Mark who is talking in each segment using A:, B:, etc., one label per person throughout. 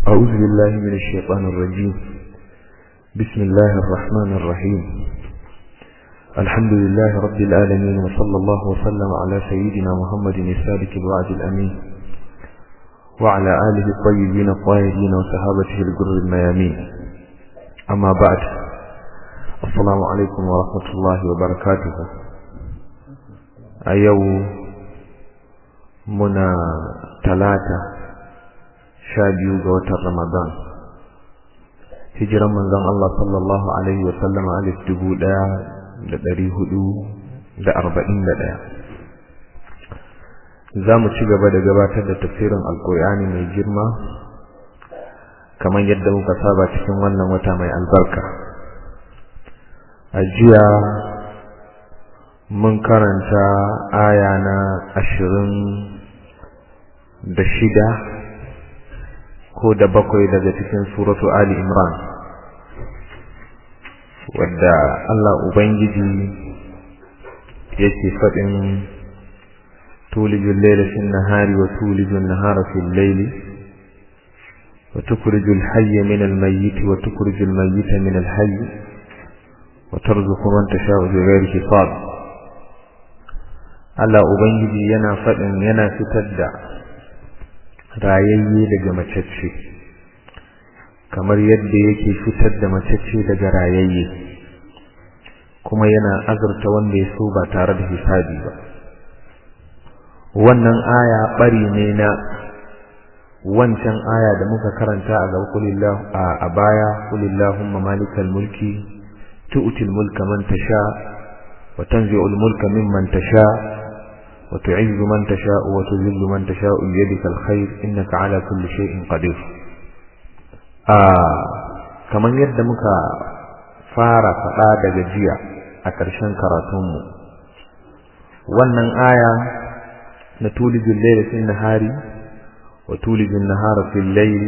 A: أعوذ بالله من الشيطان الرجيم بسم الله الرحمن الرحيم الحمد لله رب العالمين وصلى الله وسلم على سيدنا محمد السابق الوعد الأمين وعلى آله الطيبين الطاهرين وصحابته الجر الميامين أما بعد السلام عليكم ورحمة الله وبركاته أيو منا ثلاثة شابيو قوة رمضان hijiran manzon Allah sallallahu alaihi wa sallama alif dubu ɗaya da ɗari hudu da arba'in da ɗaya za mu ci gaba da gabatar da tafsirin alkur'ani mai girma kamar yadda muka saba cikin wannan wata mai albarka a jiya mun karanta aya na ashirin da shida ko da bakwai daga cikin suratu Ali Imran wadda Allah Ubangiji yake faɗin tulijin laila fin nahari wa tulijin nahara fil laili wa tukhrijul hayya min al mayyit wa tukhrijul mayyita min al hayy wa tarzuqu man tasha'u bi ghairi hisab Allah Ubangiji yana faɗin yana fitar da rayayye daga macece kamar yadda yake fitar da macece daga rayayye kuma yana azurta wanda ya so ba tare da hisabi ba wannan aya bari ne na wancan aya da muka karanta a gaba kulillahu a baya kulillahumma malikal mulki tu'til mulka man tasha wa tanzi'ul mulka mimman tasha وتعز من تشاء وتذل من تشاء بيدك الخير إنك على كل شيء قدير kaman yadda muka fara faɗa daga jiya a ƙarshen karatunmu wannan aya na tulijin laila fil nahari wa tulijin nahara fil layli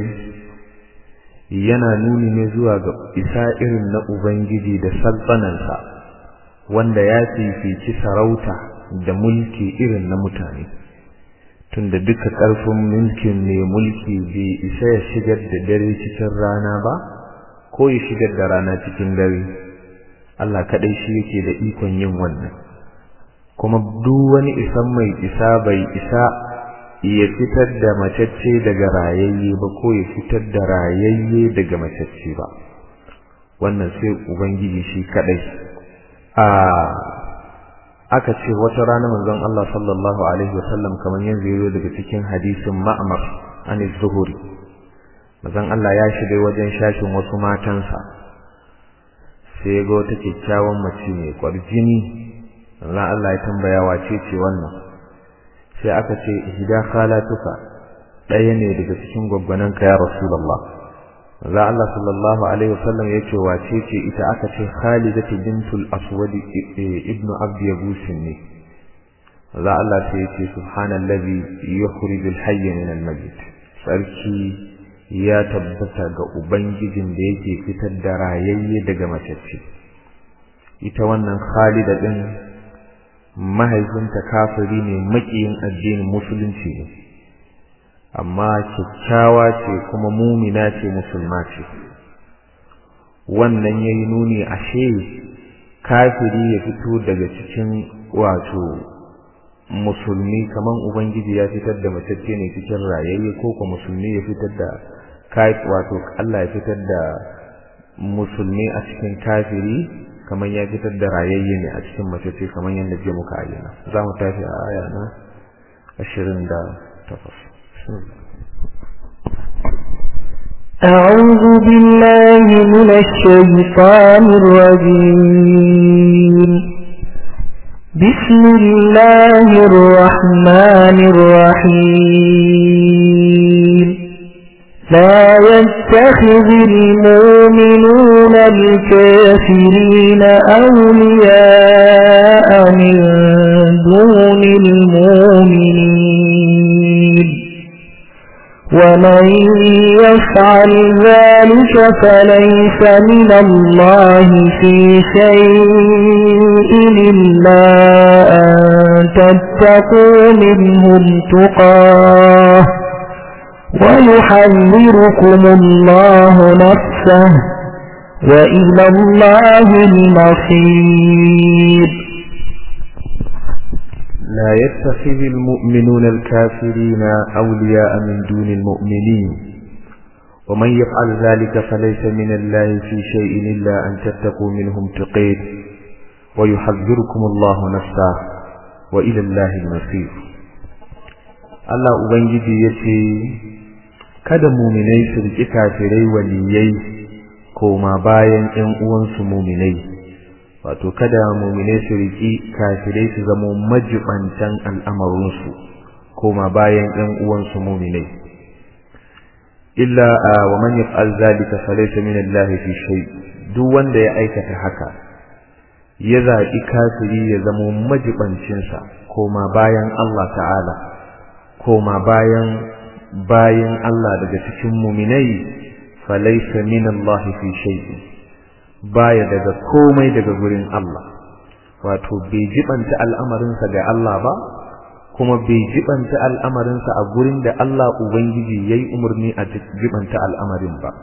A: yana nuni ne zuwa ga isa irin na ubangiji da saltsanansa wanda ya fifici sarauta da mulki irin na mutane tunda duka ƙarfin mulkin mai mulki bai isa ya shigar da dare cikin rana ba ko ya shigar da rana cikin dare Allah kaɗai shi yake da ikon yin wannan kuma duk wani isan mai isa bai isa ya fitar da macacce daga rayayye ba ko ya fitar da rayayye daga macacce ba wannan sai ubangiji shi kaɗai a aka ce wata rana manzon Allah sallallahu alaihi wasallam kamar yanzu yazo daga cikin hadisin Ma'mar an zuhuri manzon Allah ya shiga wajen shashin wasu matansa sai ga wata kyakkyawan mace mai kwarjini Allah Allah ya tambaya wace ce wannan sai aka ce ihda khalatuka ɗaya ne daga cikin gwaggwananka ya rasulullah za Allah sallallahu alaihi wasallam yace wace ce ita aka ce Khalidatu bintul Aswad ibn Abd Yabus ne za Allah sai yace subhanallazi yukhrijul hayya min al-mayyit sarki ya tabbata ga ubangijin da yake fitar da rayayye daga macece ita wannan Khalida din mahaifinta kafiri ne makiyin addinin musulunci ne amma kyakkyawa ce kuma mumina ce musulma ce wannan yayi nuni ashe kafiri ya fito daga cikin wato musulmi kaman ubangiji ya fitar da matacce ne cikin rayayye ko ko musulmi ya fitar da kai wato Allah ya fitar da musulmi a cikin kafiri kaman ya fitar da rayayye ne a cikin matacce kaman yadda je muka ayyana za mu tafi a aya na 28
B: أعوذ بالله من الشيطان الرجيم بسم الله الرحمن الرحيم لا يتخذ المؤمنون الكافرين أولياء من دون المؤمنين ومن يفعل ذلك فليس من الله في شيء إلا أن تتقوا منهم تقاه ويحذركم الله نفسه وإلى الله المصير
A: لا يتخذ المؤمنون الكافرين أولياء من دون المؤمنين ومن يفعل ذلك فليس من الله في شيء إلا أن تتقوا منهم تقيت ويحذركم الله نفسه وإلى الله المصير Allah Ubangiji ya ce, Kada muminai su riƙi kafirai waliyai koma bayan ‘yan uwansu muminai, wato kada muminai su riƙi kafirai su zamo majibantan al'amarinsu koma bayan ‘yan uwansu muminai. Illa a wa man yaf'al zalika falaysa min Allah fi shay duk wanda ya aikata haka ya zaɓi kafiri ya zamo majibancinsa koma bayan Allah ta'ala koma bayan bayan Allah daga cikin muminai falaysa min Allah fi shay'in baya daga komai daga gurin Allah wato bai jibanta al'amarinsa ga Allah ba kuma bai jibanta al'amarinsa a gurin da Allah ubangiji yayi umarni a jibanta al'amarin ba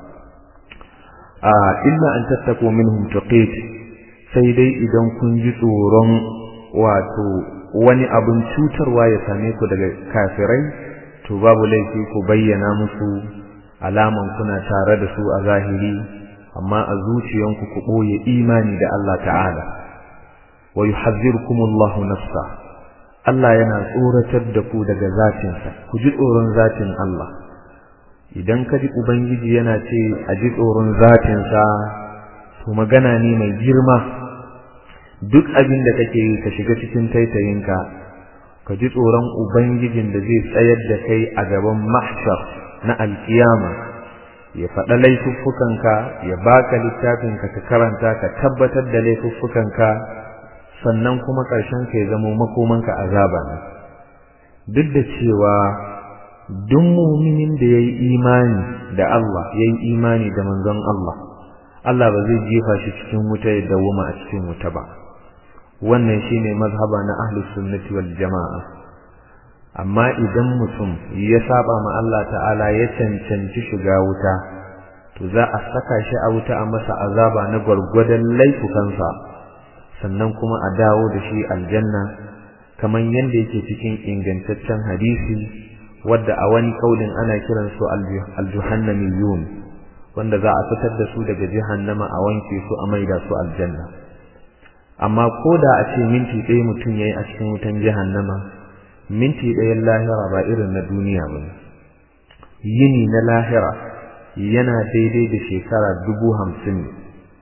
A: a illa an tattako minhum tuqit sai dai idan kun ji tsoron wato wani abin cutarwa ya same ku daga kafirai to babu laifi ku bayyana musu alaman kuna tare da su a zahiri amma a zuciyanku ku ɓoye imani da Allah ta'ala wa yuhazzirukumullahu nafsa Allah yana tsoratar da ku daga zatinsa ku ji tsoron zatin Allah idan ka ji ubangiji yana ce a ji tsoron zatinsa to magana ne mai girma duk abin da kake yi ka shiga cikin taitayinka ka ji tsoron ubangijin da zai tsayar da kai a gaban mahshar na alkiyama ya faɗa laifuffukanka ya baka littafinka ka karanta ka tabbatar da laifuffukanka sannan kuma ƙarshen ka ya zama makomanka azaba ne duk da cewa duk muminin da ya yi imani da Allah ya yi imani da manzon Allah Allah ba zai jefa shi cikin wuta ya dawoma a cikin wuta ba wannan shine mazhaba na ahlus sunnati wal jama'a amma idan mutum ya saba ma Allah ta'ala ya cancanci shiga wuta to za a saka shi a wuta a masa azaba na gwargwadon laifukansa sannan kuma a dawo da shi aljanna kamar yadda yake cikin ingantaccen hadisi wadda a wani kaulin ana kiran su aljuhannamiyun wanda za a fitar da su daga jahannama a wanke su a maida su aljanna amma ko da a ce minti ɗaya mutum ya yi a cikin wutan jahannama minti ɗayan lahira ba irin na duniya ba yini na lahira yana daidai da shekara dubu hamsin ne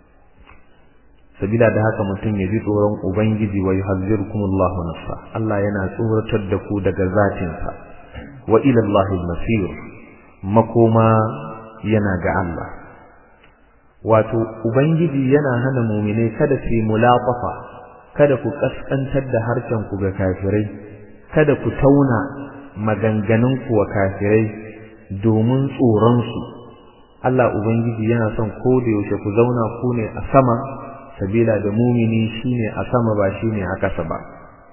A: sabila da haka mutum ya ji tsoron ubangiji wa yuhazzirukumullahu nafsa Allah yana tsoratar da ku daga zatinsa wa ila Allahi masir makoma yana ga Allah wato ubangiji yana hana mu'minai kada su yi mulaqafa kada ku kaskantar da harshen ku ga kafirai kada ku tauna maganganun ku wa kafirai domin tsoron su Allah ubangiji yana son ko da yaushe ku zauna ku ne a sama sabila da mumini shine a sama ba shine a kasa ba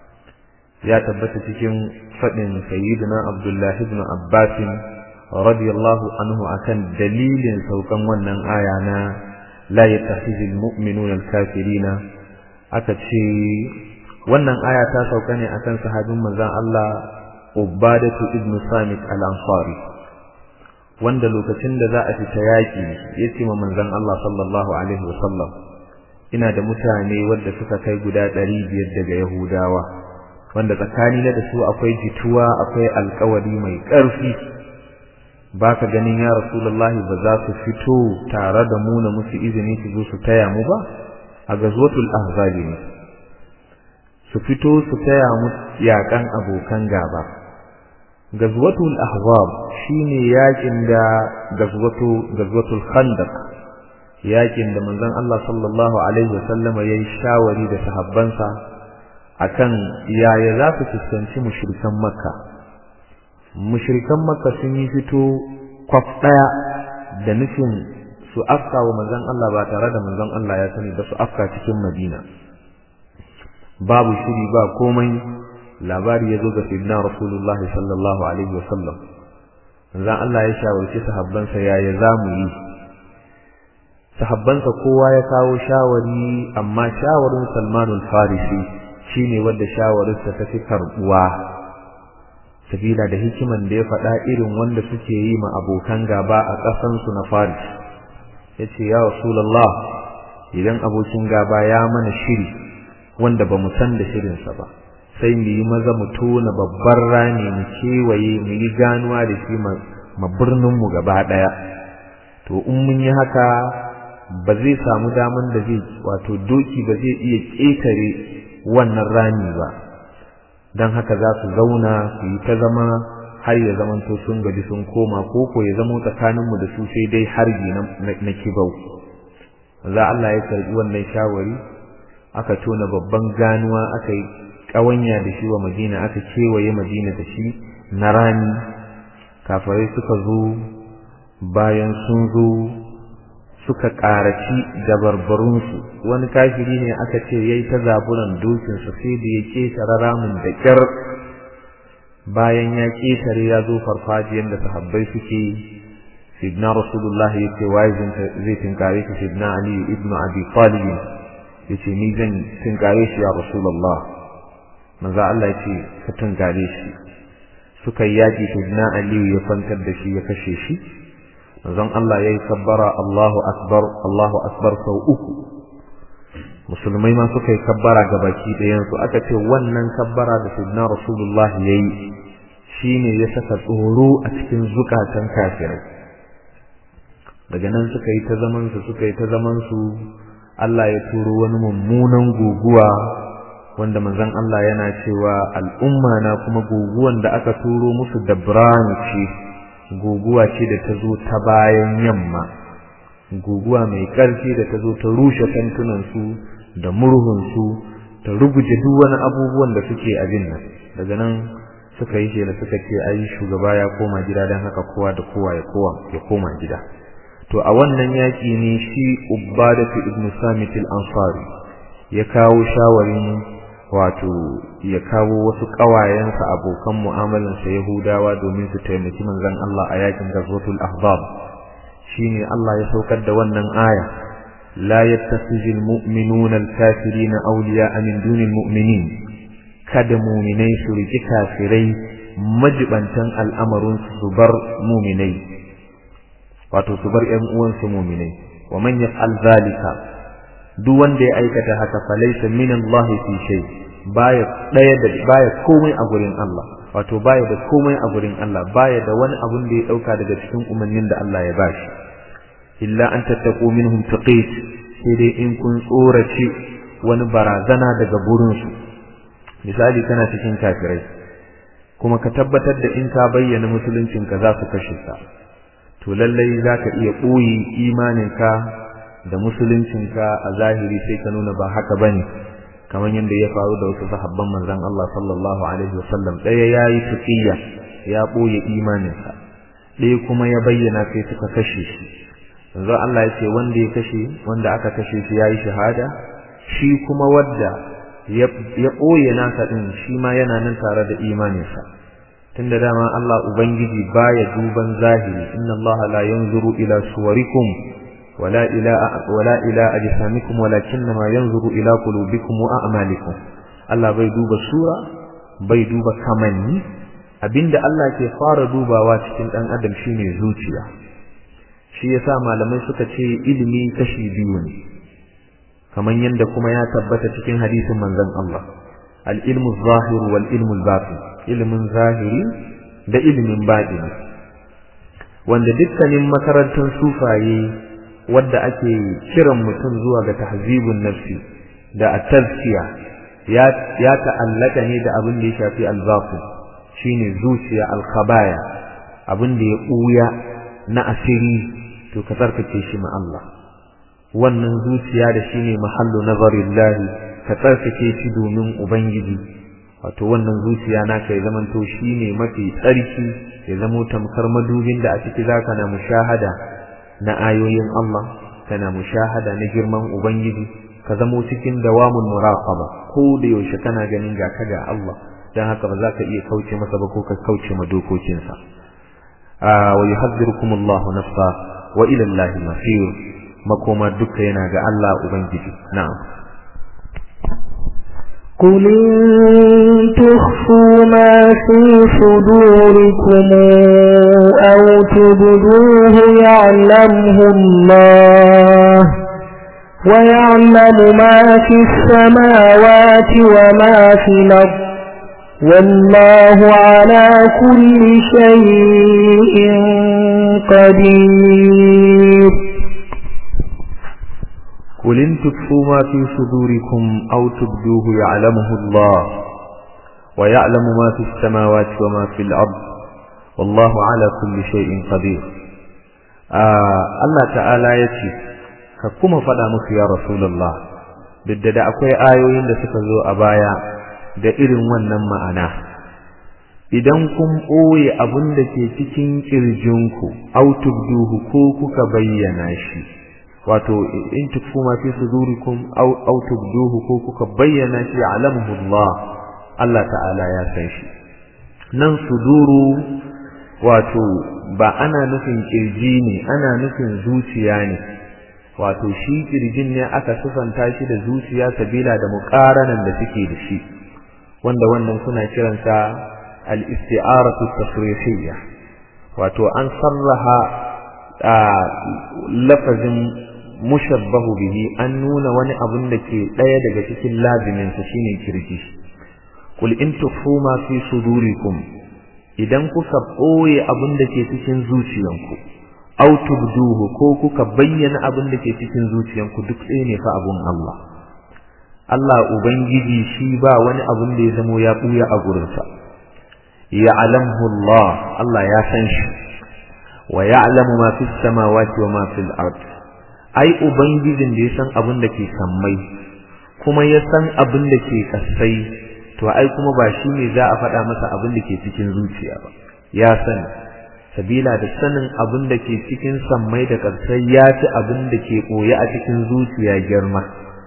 A: ya tabbata cikin fadin sayyidina Abdullahi ibn Abbas radiyallahu anhu akan dalilin saukan wannan aya na la yattakhidhul mu'minuna al-kafirina aka ce wannan aya ta sauka ne akan sahabin manzon Allah Ubadatu ibn Samit al-Ansari wanda lokacin da za a fita yaki yace ma manzon Allah sallallahu alaihi wasallam ina da mutane wanda suka kai guda 500 daga Yahudawa wanda tsakani da su akwai jituwa akwai alƙawari mai ƙarfi baka ganin ya rasulullahi ba za su fito tare da mu na musu izini su zo su taya mu ba a gazwatul ahzab ne su fito su taya mu yakan abokan gaba gazwatul ahzab shine yakin da gazwatu gazwatul khandaq yakin da manzon Allah sallallahu alaihi wasallama yayi shawari da sahabbansa akan yaya za su fuskanci mushrikan makka mushrikan makka sun yi fito kwaf daya da nufin su afka wa manzon Allah ba tare da manzon Allah ya sani ba su afka cikin Madina babu shiri ba komai labari ya zo ga sayyidina Rasulullahi sallallahu alaihi wasallam manzon Allah ya shawarci sahabbansa yaya zamu yi sahabbansa kowa ya kawo shawari amma shawarin Salman al-Farisi shine wanda shawarinsa ta fi karbuwa sabila da hikiman da ya faɗa irin wanda suke yi ma abokan gaba a ƙasansu na Faris yace ya Rasulullah idan abokin gaba ya mana shiri wanda ba mu san da shirinsa ba sai mu yi maza mu tona babbar rami mu kewaye mu yi ganuwa da shi ma birninmu gaba ɗaya to in mun yi haka ba zai samu daman da zai wato doki ba zai iya ƙetare wannan rami ba don haka za su zauna su yi ta zama har ya zamanto sun gaji sun koma ko ko ya zamo tsakaninmu da su sai dai harbi na kibau za Allah ya karbi wannan shawari aka tona babban ganuwa aka yi ƙawanya da shi wa Madina aka kewaye Madina da shi na rani kafirai suka zo bayan sun zo suka ƙaraci dabarbarunsu wani kafiri ne aka ce yayi ta zaburan dokinsa sai da ya ƙetare ramin da ƙyar bayan ya ƙetare ya zo farfajiyar da sahabbai suke sidna rasulullah ya ce waye zai tinkare shi sidna ali ibnu abi talib ya ce ni zan tinkare shi ya rasulullah manzo Allah ya ce ka tinkare shi suka yi yaƙi sidna ali ya kwantar da shi ya kashe shi manzon Allah yayi kabbara Allahu akbar Allahu akbar sau uku musulmai ma suka yi kabbara ga baki ɗayan su aka ce wannan kabbara da sayyidina rasulullah yayi shine ya saka tsoro a cikin zukatan kafirai daga nan suka yi ta zaman su suka yi ta zaman su Allah ya turo wani mummunan guguwa wanda manzon Allah yana cewa al'umma na kuma guguwan da aka turo musu da ce guguwa ce da ta zo ta bayan yamma guguwa mai ƙarfi da ta zo ta rushe kantunansu da murhunsu ta ruguje duk wani abubuwan da suke abin nan daga nan suka yi shela suka ce ai shugaba ya koma gida don haka kowa da kowa ya kowa ya koma gida to a wannan yaƙi ne shi ubbadatu ibn samit al-ansari ya kawo shawarin wato ya kawo wasu ƙawayensa abokan mu'amalansa Yahudawa domin su taimaki manzon Allah a yakin Ghazwatul Ahzab shine Allah ya saukar da wannan aya la yattakhizul mu'minuna al-kafirina awliya'a min dunil mu'minin kada mu'minai su riki kafirai majibantan al'amarun su bar mu'minai wato su bar ƴan uwansu mu'minai wa man yaf'al zalika duk wanda ya aikata haka falaysa min Allah fi shay baya daya da baya komai a gurin Allah wato baya da komai a gurin Allah baya da wani abun da ya dauka daga cikin umarnin da Allah ya bashi illa an tattaqu minhum taqit sai dai in kun tsorace wani barazana daga burin su misali kana cikin kafirai kuma ka tabbatar da in ka bayyana musuluncin ka za su kashe ka to lallai zaka iya boye imaninka da musuluncinka a zahiri sai ka nuna ba haka bane kamar yadda ya faru da wasu sahabban manzon Allah sallallahu alaihi wasallam daya yayi tuqiya ya boye imaninsa ɗaya kuma ya bayyana sai suka kashe shi yanzu Allah ya ce wanda ya kashe wanda aka kashe shi yayi shahada shi kuma wanda ya boye nasa din shi ma yana nan tare da imaninsa tunda dama Allah ubangiji baya duban zahiri inna Allah la yanzuru ila suwarikum ولا إلى ولا إلى أجسامكم ولكنما ينظر إلى قلوبكم وأعمالكم Allah bai duba sura bai duba kamanni abinda Allah ke fara dubawa cikin dan adam shine zuciya shi yasa malamai suka ce ilimi kashi biyu ne kaman yanda kuma ya tabbata cikin hadisin manzon Allah al-ilmu zahir wal ilmu al-batin ilmin zahiri da ilimin batini wanda dukkanin makarantun sufaye wadda ake kiran mutum zuwa ga tahzibun nafsi da at-tazkiya ya ya ta'allaka ne da abin da ya shafi al-zaqi shine zuciya al-khabaya abin da ya buya na asiri to ka tsarkake shi ma Allah wannan zuciya da shine mahallu nazarillahi ka tsarkake shi domin ubangiji wato wannan zuciya naka ya zamanto shine mafi tsarki ya zamo tamkar madubin da a ciki zaka na mushahada na ayoyin Allah kana mushahada na girman ubangiji ka zamo cikin dawamun muraqaba ko da yaushe kana ganin ga ka ga Allah dan haka ba za ka iya kauce masa ba ko ka kauce ma dokokinsa wa yuhadhdhirukum Allah nafsa wa ila Allah masir makoma duka yana ga Allah ubangiji na'am
B: قل إن تخفوا ما في صدوركم أو تبدوه يعلمه الله ويعلم ما في السماوات وما في الأرض والله على كل شيء قدير
A: قل إن تكفوا ما في صدوركم أو تبدوه يعلمه الله ويعلم ما في السماوات وما في الأرض والله على كل شيء قدير آه الله تعالى يتي كما فدا musu ya rasulullah duk da akwai ayoyin da suka zo a baya da irin wannan ma'ana idan kun ɓoye abin da ke cikin ƙirjinku au tubduhu ko kuka bayyana shi wato in tukfu ma fi sudurikum aw aw tubduhu ko kuka bayyana shi alamuhu Allah Allah ta'ala ya san shi nan suduru wato ba ana nufin kirji ne ana nufin zuciya ne wato shi kirjin ne aka sufanta shi da zuciya sabila da muqaranan da suke da shi wanda wannan suna kiransa al-isti'aratu tasrihiyya wato an sarraha lafazin mushabbahu bihi an nuna wani abun da ke ɗaya daga cikin lazimin sa shine kirji kul in tukhfu ma fi sudurikum idan kuka ɓoye abun da ke cikin zuciyanku aw tubduhu ko kuka bayyana abun da ke cikin zuciyanku duk ɗaya ne fa abun Allah Allah ubangiji shi ba wani abun da ya zamo ya ɓuya a gurinsa ya'lamu Allah Allah ya san shi wa ya'lamu ma fis samawati wa ma fil ard ai ubangijin da ya san abin da ke sammai kuma ya san abin da ke kasai to ai kuma ba shi ne za a faɗa masa abin da ke cikin zuciya ba ya sani sabila da sanin abin da ke cikin sammai da kasai ya ci abin da ke ɓoye a cikin zuciya girma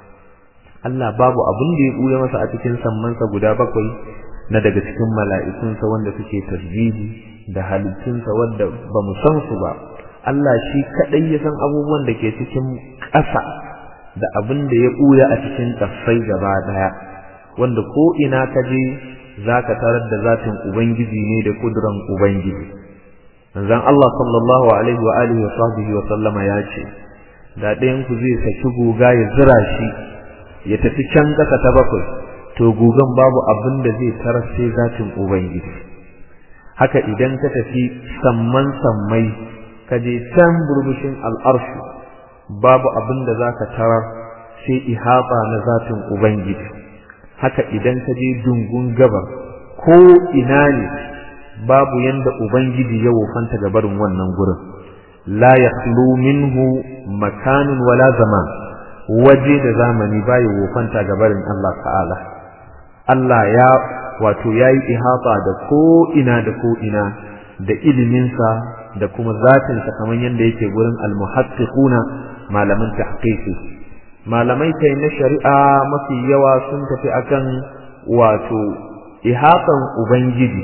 A: Allah babu abin da ya ɓuya masa a cikin sammansa guda bakwai na daga cikin mala'ikunsa wanda suke tasbihi da halittunsa wanda ba mu san su ba Allah shi kaɗai ya san abubuwan da ke cikin ƙasa da abin da ya ɓuya a cikin ƙasai gaba ɗaya wanda ko ina ka je za ka tarar da zatin Ubangiji ne da kuduran Ubangiji. Manzon Allah sallallahu alaihi wa alihi wa sahbihi wa sallama ya ce da ɗayan ku zai saki guga ya zira shi ya tafi can ƙasa ta bakwai to gugan babu abin da zai tarar sai zatin Ubangiji. Haka idan ka tafi samman sammai ka je can burbushin al'arshi babu abin da za ka tarar sai ihaba na zatin Ubangiji haka idan ka je dungun gabar ko ina ne babu yanda Ubangiji ya wofanta ga barin wannan gurin la yakhlu minhu makanun wala zaman waje da zamani baya wofanta ga barin Allah ta'ala Allah ya wato yayi ihaba da ko ina da ko ina da iliminsa da kuma zatinsa kamar yadda yake gurin almuhaqqiquna malaman tahqiqi malamai kai na shari'a mafi yawa sun tafi akan wato ihatan ubangiji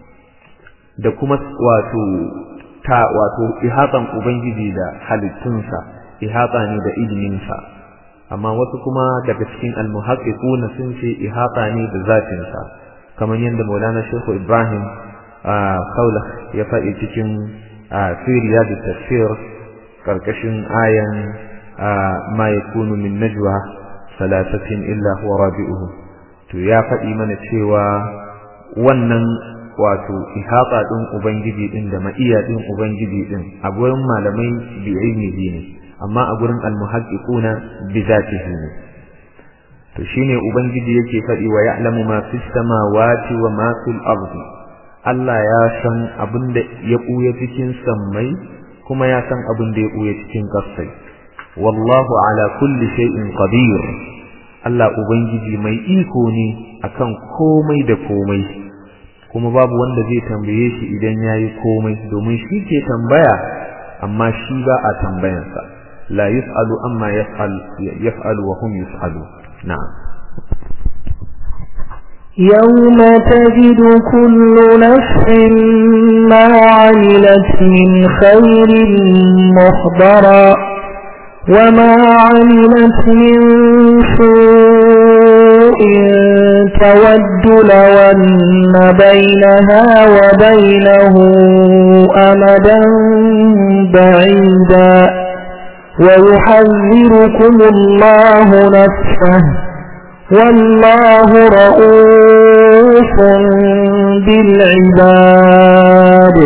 A: da kuma wato ta wato ihatan ubangiji da halittunsa ihata ne da iliminsa amma wasu kuma daga cikin almuhaqqiquna sun ce ihata ne da zatinsa kamar yadda Maulana Sheikh Ibrahim kaula ya faɗi cikin fi riyad tafsir karkashin ayan ma yakunu min najwa salasatin illa huwa rabi'uhum to ya faɗi mana cewa wannan wato ihata din ubangiji din da ma'iya din ubangiji din a gurin malamai bi ilmihi ne amma a gurin almuhaqqiquna bi zatihi ne to shine ubangiji yake faɗi wa ya'lamu ma fis samawati wa ma fil ardi Allah ya san abin da ya ɓuya cikin sammai kuma ya san abin da ya ɓuya cikin ƙasai wallahu ala kulli shay'in qadir Allah ubangiji mai iko ne akan komai da komai kuma babu wanda zai tambaye shi idan yayi komai domin shi ke tambaya amma shi ba a tambayansa la yus'alu amma yaf'al yaf'alu wa hum yus'alu na'am
B: يوم تجد كل نفس ما عملت من خير محضرا وما عملت من سوء تود لو أن بينها وبينه أمدا بعيدا ويحذركم الله نفسه والله رؤوف بالعباد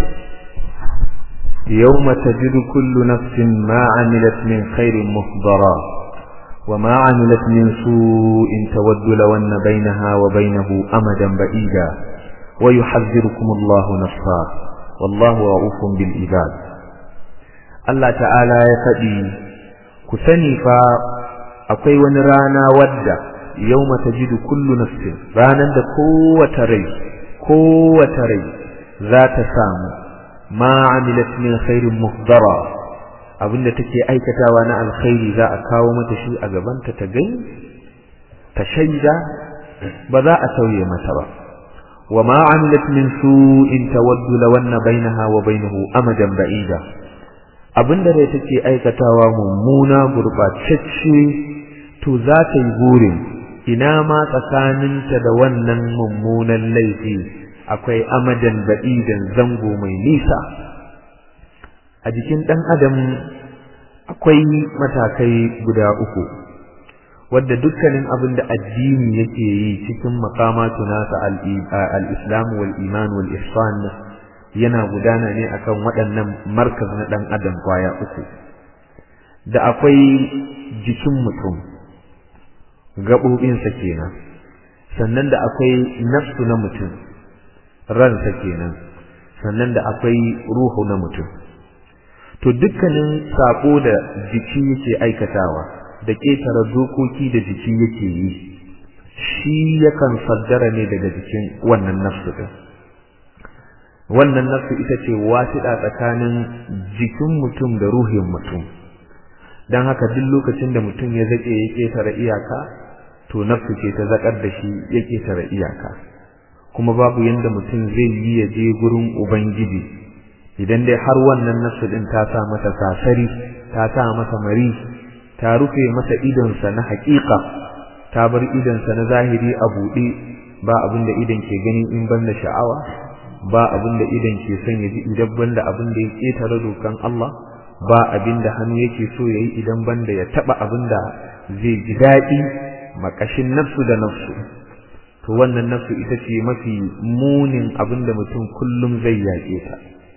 A: يوم تجد كل نفس ما عملت من خير محضرا وما عملت من سوء تود لو أن بينها وبينه أمدا بعيدا ويحذركم الله نفسا والله رؤوف بالعباد الله تعالى يفدي كسني فا akwai wani rana wadda yawma tajidu kullu nafsin ranan da kowace rai kowace rai za ta samu ma amilat min khairin muhdara abinda take aikatawa na alkhairi za a kawo mata shi a gabanta ta gani ta shaida ba za a sauye mata ba wa ma amilat min su'in tawaddu lawanna bainaha wa bainahu amadan ba'ida abinda rai take aikatawa mummuna gurbatacce to za ta yi burin ina ma tsakaninta da wannan mummunan laifi akwai amadan ba'idan zango mai nisa a jikin ɗan adam akwai matakai guda uku wadda dukkanin abin da addini yake yi cikin makamatu nasa al-islam wal iman wal ihsan yana gudana ne akan waɗannan markaz na ɗan adam kwaya uku da akwai jikin mutum gaɓoɓinsa kenan sannan da akwai nafsu na mutum ransa kenan sannan da akwai ruhu na mutum to dukkanin sako da jiki yake aikatawa da ƙetare dokoki da jiki yake yi shi yakan saddara ne daga jikin wannan nafsu din wannan nafsu ita ce wasiɗa tsakanin jikin mutum da ruhin mutum don haka duk lokacin da mutum ya zaƙe ya ƙetare iyaka to nafsu ce ta zaƙar da shi ya ƙetare iyaka kuma babu yanda mutum zai yi ya je gurin ubangiji idan dai har wannan nafsu din ta sa masa sasari ta sa masa mari ta rufe masa idonsa na haƙiƙa ta bar idonsa na zahiri a buɗe ba abin da idon ke gani in ban da sha'awa ba abin da idon ke son ya ji idan ban da abin da ya ƙetare dokan Allah ba abin da hannu yake so ya yi idan ban da ya taɓa abin da zai ji daɗi makashin nafsu da nafsu to wannan nafsu ita ce mafi munin abin da mutum kullum zai yaƙe ta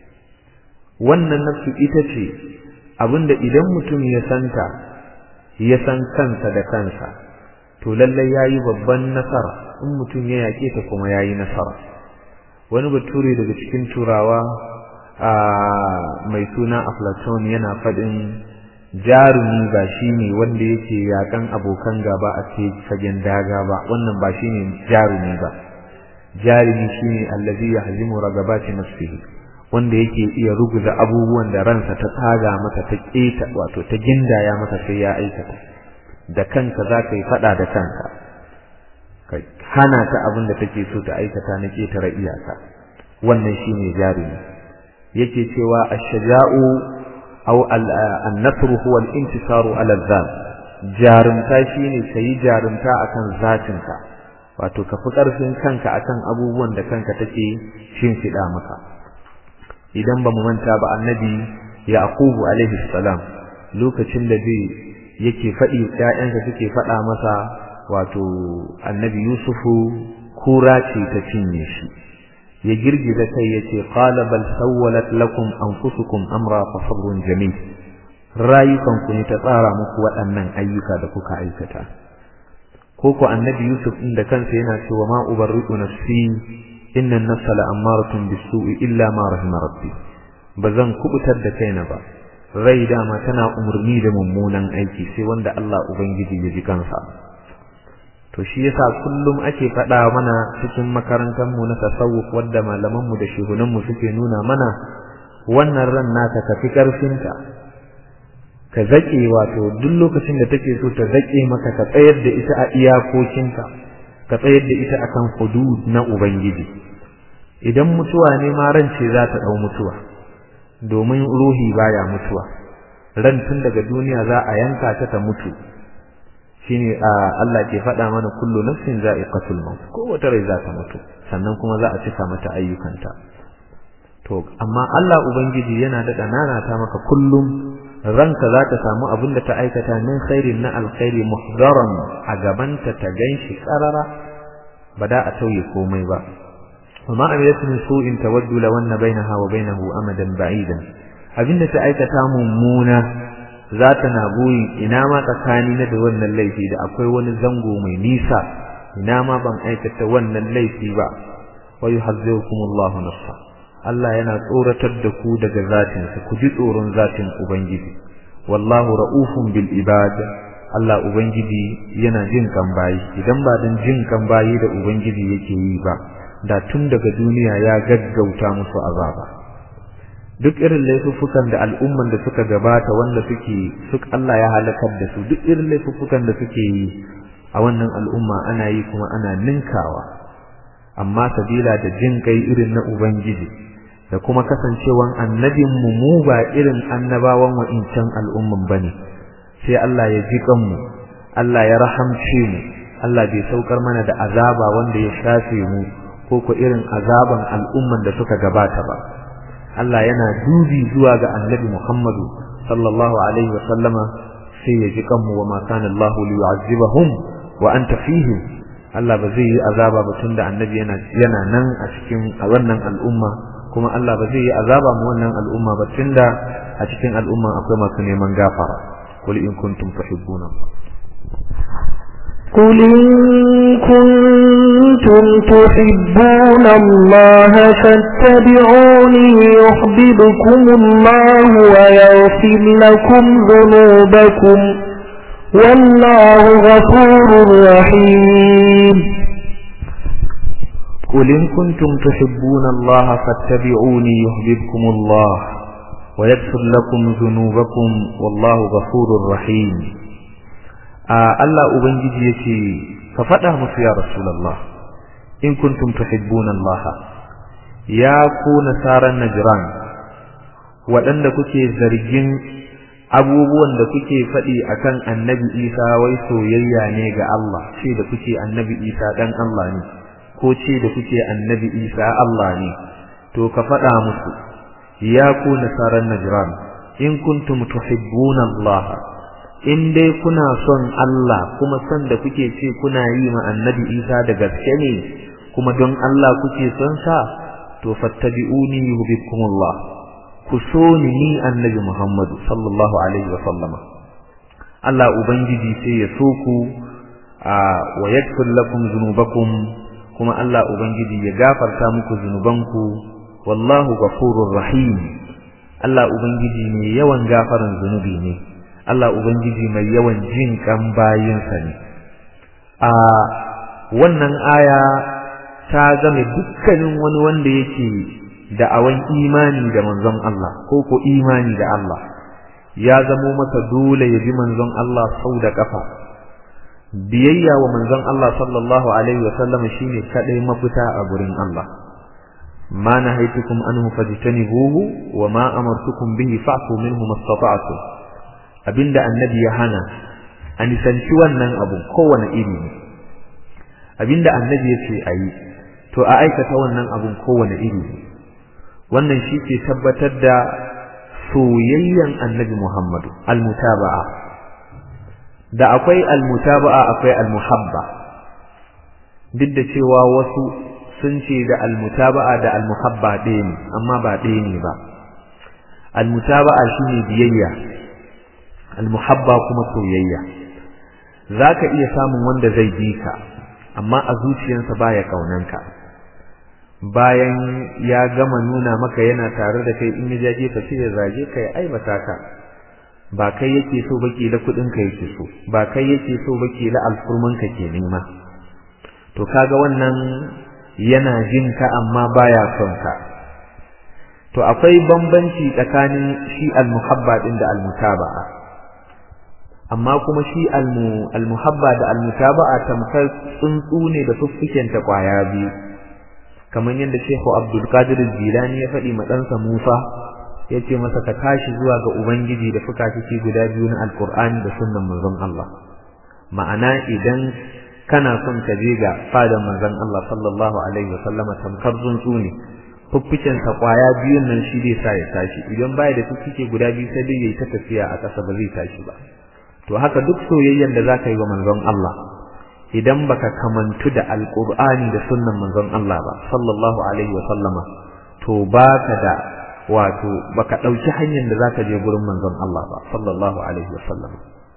A: wannan nafsu ita ce abin da idan mutum ya santa ya san kansa da kansa to lallai ya yi babban nasara in mutum ya yaƙe ta kuma ya yi nasara wani bature daga cikin turawa a mai suna aflaton yana faɗin jarumi ba shi ne wanda yake yakan abokan gaba a fagen daga ba wannan ba shi ne jarumi ba jarumi shi ne allazi ya hazimu ragabati nafsihi wanda yake iya ruguza abubuwan da ransa ta tsaga masa ta keta wato ta gindaya masa sai ya aikata da kanka za ka yi faɗa da kanka ka hana ta abin da take so ta aikata na ketare iyaka wannan shi ne jarumi yake cewa ashja'u aw an-nasr huwa al-intisaru ala al jarumta shine kai jarumta akan zatinka wato ka fi karfin kanka akan abubuwan da kanka take shimfiɗa maka idan ba mu manta ba annabi yaqubu alaihi salam lokacin da zai yake faɗi ƴaƴansa suke faɗa masa wato annabi yusufu kura ce ta cinye shi ya girgiza kai yace qala bal sawwalat lakum anfusukum amra fa sabrun jamil rayukan ku ne ta tsara muku waɗannan ayyuka da kuka aikata ko ko annabi yusuf din da kansa yana cewa ma ubarri'u nafsi inna an-nafsa la'ammaratun bis-su'i illa ma rahima rabbi bazan kubutar da kaina ba rai dama tana umurni da mummunan aiki sai wanda Allah ubangiji ya ji kansa to shi yasa kullum ake faɗa mana cikin makarantar mu na tasawuf wadda malaman mu da shugunan mu suke nuna mana wannan ran naka ka fi karfin ta ka zake wato duk lokacin da take so ta zake maka ka tsayar da ita a iyakokinka ka tsayar da ita akan hudud na ubangiji idan mutuwa ne ma ran ce za ta dau mutuwa domin ruhi baya mutuwa ran tun daga duniya za a yanka ta ta mutu shine Allah ke faɗa mana kullu nafsin za'iqatul maut kowace rai za ta mutu sannan kuma za a cika mata ayyukanta to amma Allah ubangiji yana da nana ta maka kullum ranka za ta samu abin da ta aikata min khairin na alkhairi muhdaran a gabanta ta ganshi karara ba da a tauye komai ba وما عملت من سوء تود لو أن بينها وبينه أمدا بعيدا abinda ta aikata mummuna za ta na buyi ina ma tsakani na da wannan laifi da akwai wani zango mai nisa ina ma ban aikata wannan laifi ba wa yuhazzirukumullahu nafsa Allah yana tsoratar da ku daga zatin sa ku ji tsoron zatin ubangiji wallahu raufun bil ibad Allah ubangiji yana jin kan bayi idan ba dan jin kan bayi da ubangiji yake yi ba da tun daga duniya ya gaggauta musu azaba duk irin laifuffukan da al'umman da suka gabata wanda suke suk Allah ya halakar da su duk irin laifuffukan da suke yi a wannan al'umma ana yi kuma ana ninkawa amma sabila da jin kai irin na ubangiji da kuma kasancewan annabin mu mu ba irin annabawan wa'incan al'umman bane sai Allah ya ji kanmu Allah ya rahamce mu Allah bai saukar mana da azaba wanda ya shafe mu ko ko irin azaban al'umman da suka gabata ba Allah yana dubi zuwa ga Annabi Muhammadu sallallahu alaihi wa sallama sai ya ji kanmu wa ma kana Allah li yu'azzibahum wa anta fihim Allah ba zai yi azaba ba tunda Annabi yana yana nan a cikin a wannan al'umma kuma Allah ba zai yi azaba mu wannan al'umma ba tunda a cikin al'umma akwai masu neman gafara qul in kuntum tuhibbuna
B: قل إن كنتم تحبون الله فاتبعوني يحببكم الله ويغفر لكم ذنوبكم والله غفور رحيم
A: قل إن كنتم تحبون الله فاتبعوني يحببكم الله ويغفر لكم ذنوبكم والله غفور رحيم Allah Ubangiji ya ce, Ka faɗa musu ya Rasulallah, in kuntum tuhibbuna Allah, ya ku nasaran Najran, waɗanda kuke zargin abubuwan da kuke faɗi akan annabi Isa wai soyayya ne ga Allah, ce da kuke annabi Isa ɗan Allah ne, ko ce da kuke annabi Isa Allah ne, to ka faɗa musu, ya ku nasaran Najran, in kuntum tuhibbuna Allah, in dai kuna son Allah kuma son da kuke ce kuna yi ma annabi Isa da gaske ne kuma don Allah kuke son sa to fattabi'uni yuhibbukumullah ku so ni ni annabi Muhammadu sallallahu alaihi wa sallama Allah ubangiji sai ya so ku wa yaghfir lakum dhunubakum kuma Allah ubangiji ya gafarta muku zunubanku wallahu ghafurur rahim Allah ubangiji ne yawan gafaran zunubi ne Allah Ubangiji mai yawan jin kan bayinsa ne. A wannan aya ta zame dukkanin wani wanda yake da'awan imani da manzon Allah ko ko imani da Allah ya zamo masa dole ya bi manzon Allah sau da kafa. Biyayya wa manzon Allah sallallahu alaihi wasallam shine kadai mafita a gurin Allah. ما نهيتكم عنه فاجتنبوه وما أمرتكم به فاعفوا منه ما استطعتم abinda annabi ya hana a nisanci wannan abu kowane iri ne abinda annabi ya ce a yi to a aikata wannan abun kowane iri ne wannan shi ke tabbatar da soyayyen annabi muhammadu almutaba'a da akwai almutaba'a akwai almuhabba duk da cewa wasu sun ce da almutaba'a da almuhabba ɗaya ne amma ba ɗaya ne ba almutaba'a shine biyayya almuhabba kuma soyayya zaka iya samun wanda zai bi ka amma a zuciyarsa baya kaunanka bayan ya gama nuna maka yana tare da kai in ya je ka ce ya zage ka ya aibata ka ba kai yake so ba kila kudin ka yake so ba kai yake so ba kila alfurman ka ke nema to kaga wannan yana jin ka amma baya son ka to akwai bambanci tsakanin shi almuhabba din da almutaba'a amma kuma shi almuhabba da almutaba'a tamkar tsuntsu ne da fuffuken ta kwaya biyu kamar yadda Sheikh Abdul Qadir Jilani ya faɗi ma ɗansa Musa ya ce masa ka tashi zuwa ga Ubangiji da fuka-fiki guda biyu na Alƙur'ani da sunnan manzon Allah ma'ana idan kana son ka je ga fadan manzon Allah sallallahu alaihi wa sallama tamkar tsuntsu ne fuffuken sa kwaya biyun nan shi zai sa ya tashi idan baya da fuffuke guda biyu sai dai yayi ta tafiya a ƙasa ba zai tashi ba to haka duk soyayyen da zaka yi wa manzon Allah idan baka kamantu da alqur'ani da sunnan manzon Allah ba sallallahu alaihi wa sallama to baka da wato baka dauki hanyar da zaka je gurin manzon Allah ba sallallahu alaihi wa sallama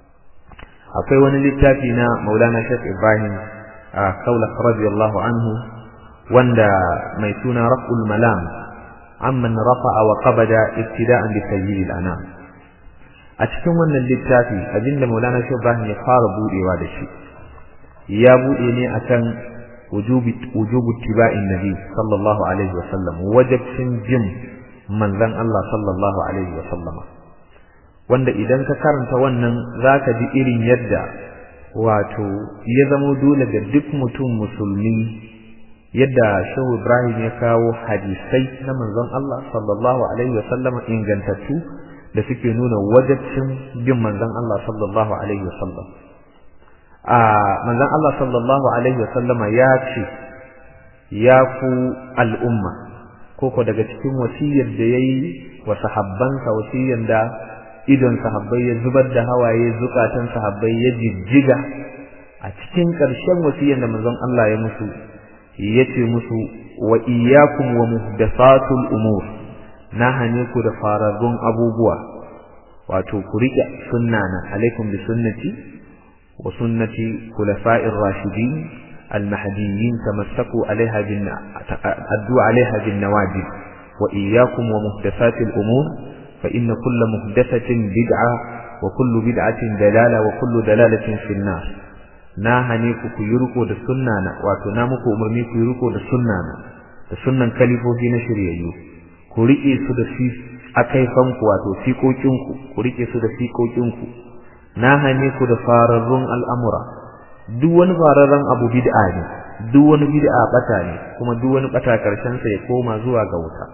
A: akwai wani littafi na Maulana Sheikh Ibrahim Kaula radiyallahu anhu wanda mai suna Raf'ul Malam amman rafa'a wa qabada ibtida'an bi sayyidil anam a cikin wannan littafi abinda Maulana Sheikh Ibrahim ya fara budewa da shi ya bude ne akan wujubi wujubu tiba'in nabi sallallahu alaihi wasallam wajibcin jin manzon Allah sallallahu alaihi wasallama wanda idan ka karanta wannan zaka ji irin yadda wato ya zamo dole ga duk mutum musulmi yadda Shehu Ibrahim ya kawo hadisai na manzon Allah sallallahu alaihi wasallama ingantattu da suke nuna wajibcin bin manzon Allah sallallahu alaihi wasallam a manzon Allah sallallahu alaihi wasallama ya ce ya ku al'umma koko daga cikin wasiyar da yayi wa sahabbansa wasiyar da idon sahabbai ya zubar da hawaye zukatan sahabbai ya jijjiga a cikin ƙarshen wasiyar da manzon Allah ya musu yace musu wa iyyakum wa muhdathatul umur na hane ku da fararrun abubuwa wato ku rike sunnana alaikum bi sunnati wa sunnati khulafa'ir rashidin المهديين تمسكوا عليها بالن... أدوا عليها بالنواجذ وإياكم ومحدثات الأمور فإن كل محدثة بدعة وكل بدعة دلالة وكل دلالة في النار na hane ku ku yi riko da sunna na wato na muku umarni ku yi riko da sunna na da sunnan kalifofi na shiryayyu ku rike su da fi akaifan ku wato fiƙoƙin ku ku rike su da fiƙoƙin ku na hane ku da fararrun al'amura duk wani fararren abu bid'a ne duk wani bid'a bata ne kuma duk wani bata karshen sa ya koma zuwa ga wuta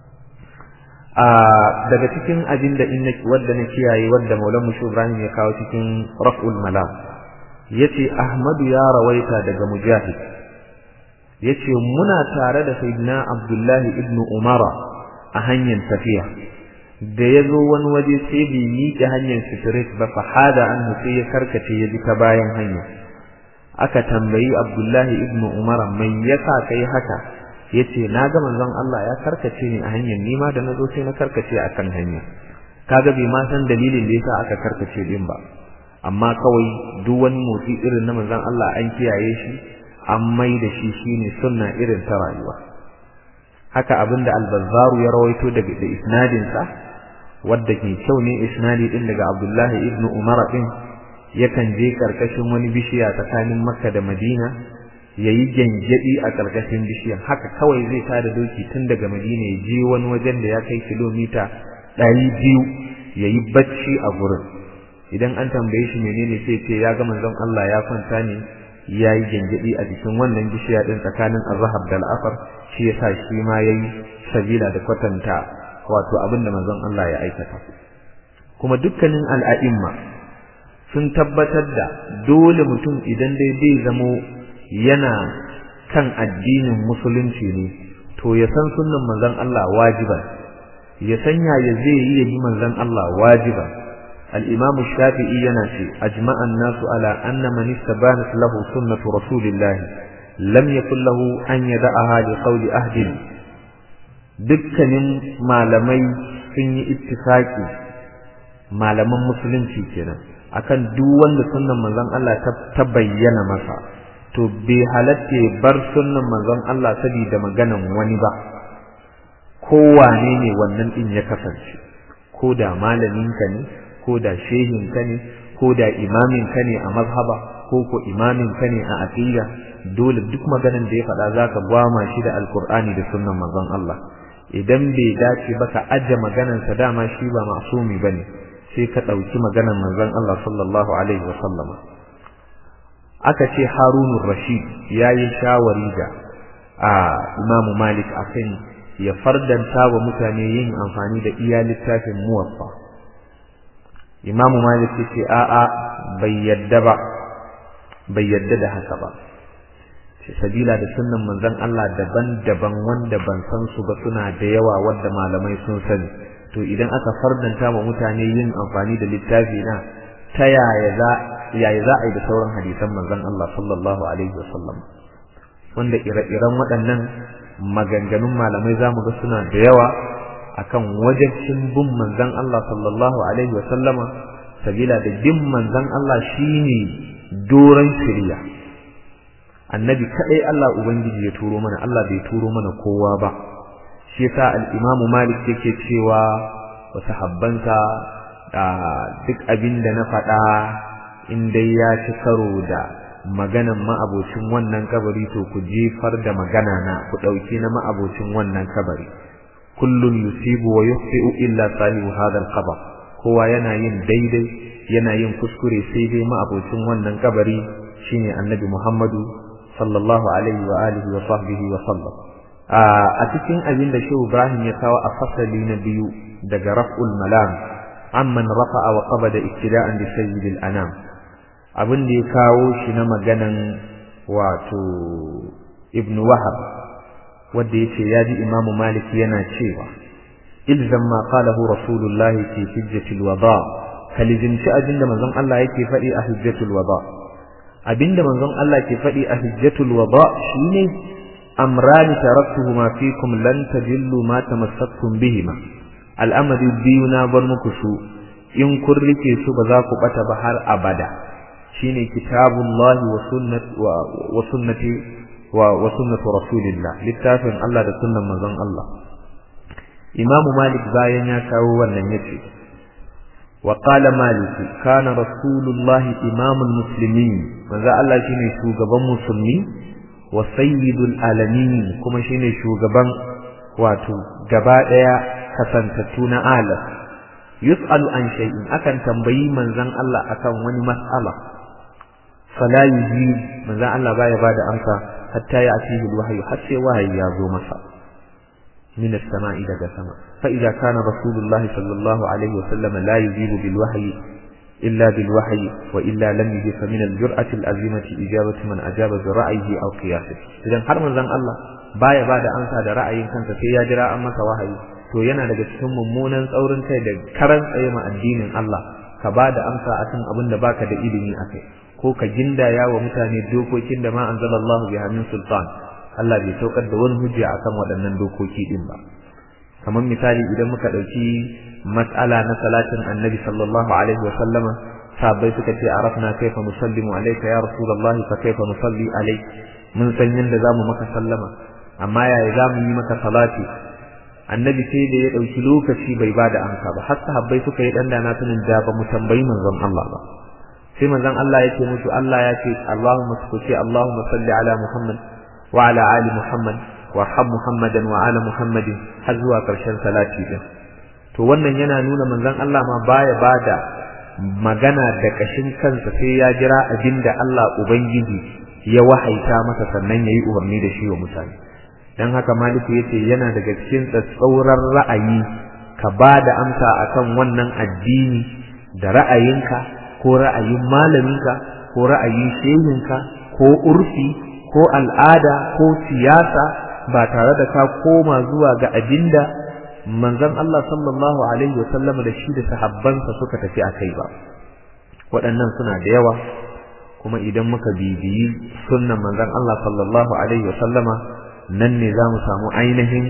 A: a daga cikin abin da in wadda na kiyaye wadda Maulana Mushu Ibrahim ya kawo cikin Raf'ul Malam yace Ahmadu ya rawaita daga Mujahid yace muna tare da Sayyidina Abdullah ibn Umara a hanyar tafiya da ya zo wani waje sai bai miƙe hanyar straight ba fa hada anhu sai ya karkace ya bi ta bayan hanya aka tambayi Abdullahi ibn Umar mai yasa kai haka yace na ga manzon Allah ya karkace ni a hanyar nima da nazo sai na karkace akan hanya kaga bai ma san dalilin da yasa aka karkace din ba amma kawai duk wani motsi irin na manzon Allah an kiyaye shi an mai da shi shine sunna irin ta rayuwa haka abinda al-Bazzaru ya rawaito daga da isnadin sa wadda ke kyau ne isnadi din daga Abdullahi ibn Umar din yakan je karkashin wani bishiya tsakanin Makka da Madina yayi gangadi a karkashin bishiyan haka kawai zai tada doki tun daga Madina ya je wani wajen da ya kai kilomita 200 yayi bacci a gurin idan an tambaye shi menene sai ce ya ga manzon Allah ya kwanta ne yayi gangadi a jikin wannan bishiya din tsakanin Azhar da Al-Asr shi yasa shi ma yayi sabila da kwatanta wato abinda manzon Allah ya aikata kuma dukkanin al'a'imma sun tabbatar da dole mutum idan dai zai zamo yana kan addinin musulunci ne to ya san sunnan manzon Allah wajiba ya sanya ya zai yi ya yi manzon Allah wajiba al-imam shafi'i yana ce ajma'a an-nasu ala anna man istabanat lahu sunnatu rasulillah lam yakul lahu an yada'aha li qawli ahdin dukkanin malamai sun yi ittifaki malaman musulunci kenan akan duk wanda sunnan manzon Allah ta bayyana masa to bai halatta bar sunnan manzon Allah saboda maganan wani ba kowane ne wannan din ya kasance ko da malamin ka ne ko da shehin ka ne ko da imamin ka ne a mazhaba ko ko imamin ka ne a aqida dole duk maganan da ya faɗa zaka gwama shi da alqur'ani da sunnan manzon Allah idan bai dace ba ka aje maganarsa dama shi ba masumi bane sai ka ɗauki maganar manzon Allah sallallahu alaihi wa sallama aka ce Harunur Rashid yayi shawari da a Imam Malik akan ya fardanta wa mutane yin amfani da iya littafin muwaffa Imam Malik yace a'a bai yadda ba bai yadda da haka ba sabila da sunnan manzon Allah daban-daban wanda ban san su ba suna da yawa wanda malamai sun sani to idan aka fardanta wa mutane yin amfani da littafi na ta yaya za yaya za a yi da sauran hadisan manzon Allah sallallahu alaihi wasallam wanda ire-iren waɗannan maganganun malamai za mu ga suna da yawa akan wajibcin bin manzon Allah sallallahu alaihi wasallama sabila da bin manzon Allah shine doron shari'a annabi kadai Allah ubangiji ya turo mana Allah bai turo mana kowa ba shi yasa al-Imam Malik yake cewa wa sahabbansa da duk abin da na faɗa in dai ya ci karo da maganan ma'abocin wannan kabari to ku jefar da magana na ku ɗauki na ma'abocin wannan kabari kullun yusibu wa yukhti'u illa sahibu hadha al-qabr kowa yana yin daidai yana yin kuskure sai dai ma'abocin wannan kabari shine annabi Muhammadu sallallahu alaihi wa alihi wa sahbihi wa sallam a cikin abin da Shehu Ibrahim ya kawo a fasali na biyu daga raf'ul malam amman rafa'a wa qabada iktida'an bi sayyidil anam abin da ya kawo shi na maganan wato Ibn Wahab wanda yace ya ji Imam Malik yana cewa ilzam ma qalahu Rasulullah fi hijjatil wada kalizimci abin da manzon Allah yake faɗi a hijjatul wada abinda manzon Allah ke faɗi a hijjatul wada shine amrani taraktuhuma fikum lan tadillu ma tamassaktum bihima al'amari biyu na bar muku su in kun rike su ba za ku bata ba har abada shine kitabullahi wa sunnat wa sunnati wa wa sunnatu rasulillah littafin Allah da sunnan manzon Allah Imam Malik bayan ya kawo wannan yace وقال مالك كان رسول الله إمام المسلمين ماذا الله شيني شوغبان مسلمي وسيد العالمين كما شيني شوغبان واتو غبا ديا كسانتتو na alam yus'alu an shay'in akan tambayi manzon Allah akan wani mas'ala fala yuji manzon Allah baya bada amsa hatta ya atihi alwahyu har sai wahayi ya zo masa من السماء إلى السماء فإذا كان رسول الله صلى الله عليه وسلم لا يجيب بالوحي إلا بالوحي وإلا لم يجب فمن الجرأة الأزيمة إجابة من أجاب برأيه أو قياسه إذا har manzon Allah baya bada amsa da ra'ayin kansa sai ya jira an masa wahayi to yana daga cikin mummunan tsaurin kai da karan tsaye ma addinin Allah ka bada amsa akan abin da baka da ilimi akai ko ka gindaya wa mutane dokokin da ma anzalallahu biha min sultan Allah bai saukar da wani hujja akan waɗannan dokoki din ba kamar misali idan muka ɗauki mas'ala na salatin annabi sallallahu alaihi wa sallama sahabbai suka ce arafna kaifa nusallimu alayka ya rasulullahi fa kaifa nusalli alayk mun san yanda zamu maka sallama amma yaya zamu yi maka salati annabi sai da ya ɗauki lokaci bai ba da amsa ba har sahabbai suka yi ɗan dana tunin da ba mu tambayi manzon Allah ba sai manzon Allah ya ce musu Allah ya ce Allahumma salli Allahumma salli ala Muhammad وعلى آل محمد وارحم محمدا وعلى محمد har zuwa ƙarshen salati din to wannan yana nuna manzon Allah ma baya bada magana da kashin kansa sai ya jira abinda Allah ubangiji ya wahaita masa sannan yayi umarni da shi wa mutane dan haka maliku yace yana daga cikin tsatsauran ra'ayi ka bada amsa akan wannan addini da ra'ayinka ko ra'ayin malaminka ko ra'ayin shehinka ko urfi ko al'ada ko siyasa ba tare da ka koma zuwa ga abinda manzon Allah sallallahu alaihi wasallam da shi da sahabbansa suka tafi akai ba waɗannan suna da yawa kuma idan muka bibiyi sunnan manzon Allah sallallahu alaihi wasallama nan ne za mu samu ainihin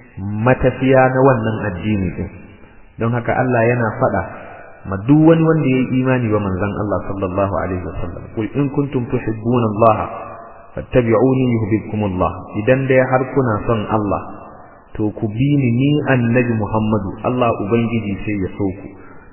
A: matafiya na wannan addini din don haka Allah yana faɗa ma duk wani wanda ya yi imani ba manzon Allah sallallahu alaihi wasallam kul in kuntum tuhibbuna Allah fattabi'uni yuhibbukumullah idan dai har kuna son Allah to ku bi ni ni annabi Muhammadu Allah ubangiji sai ya so ku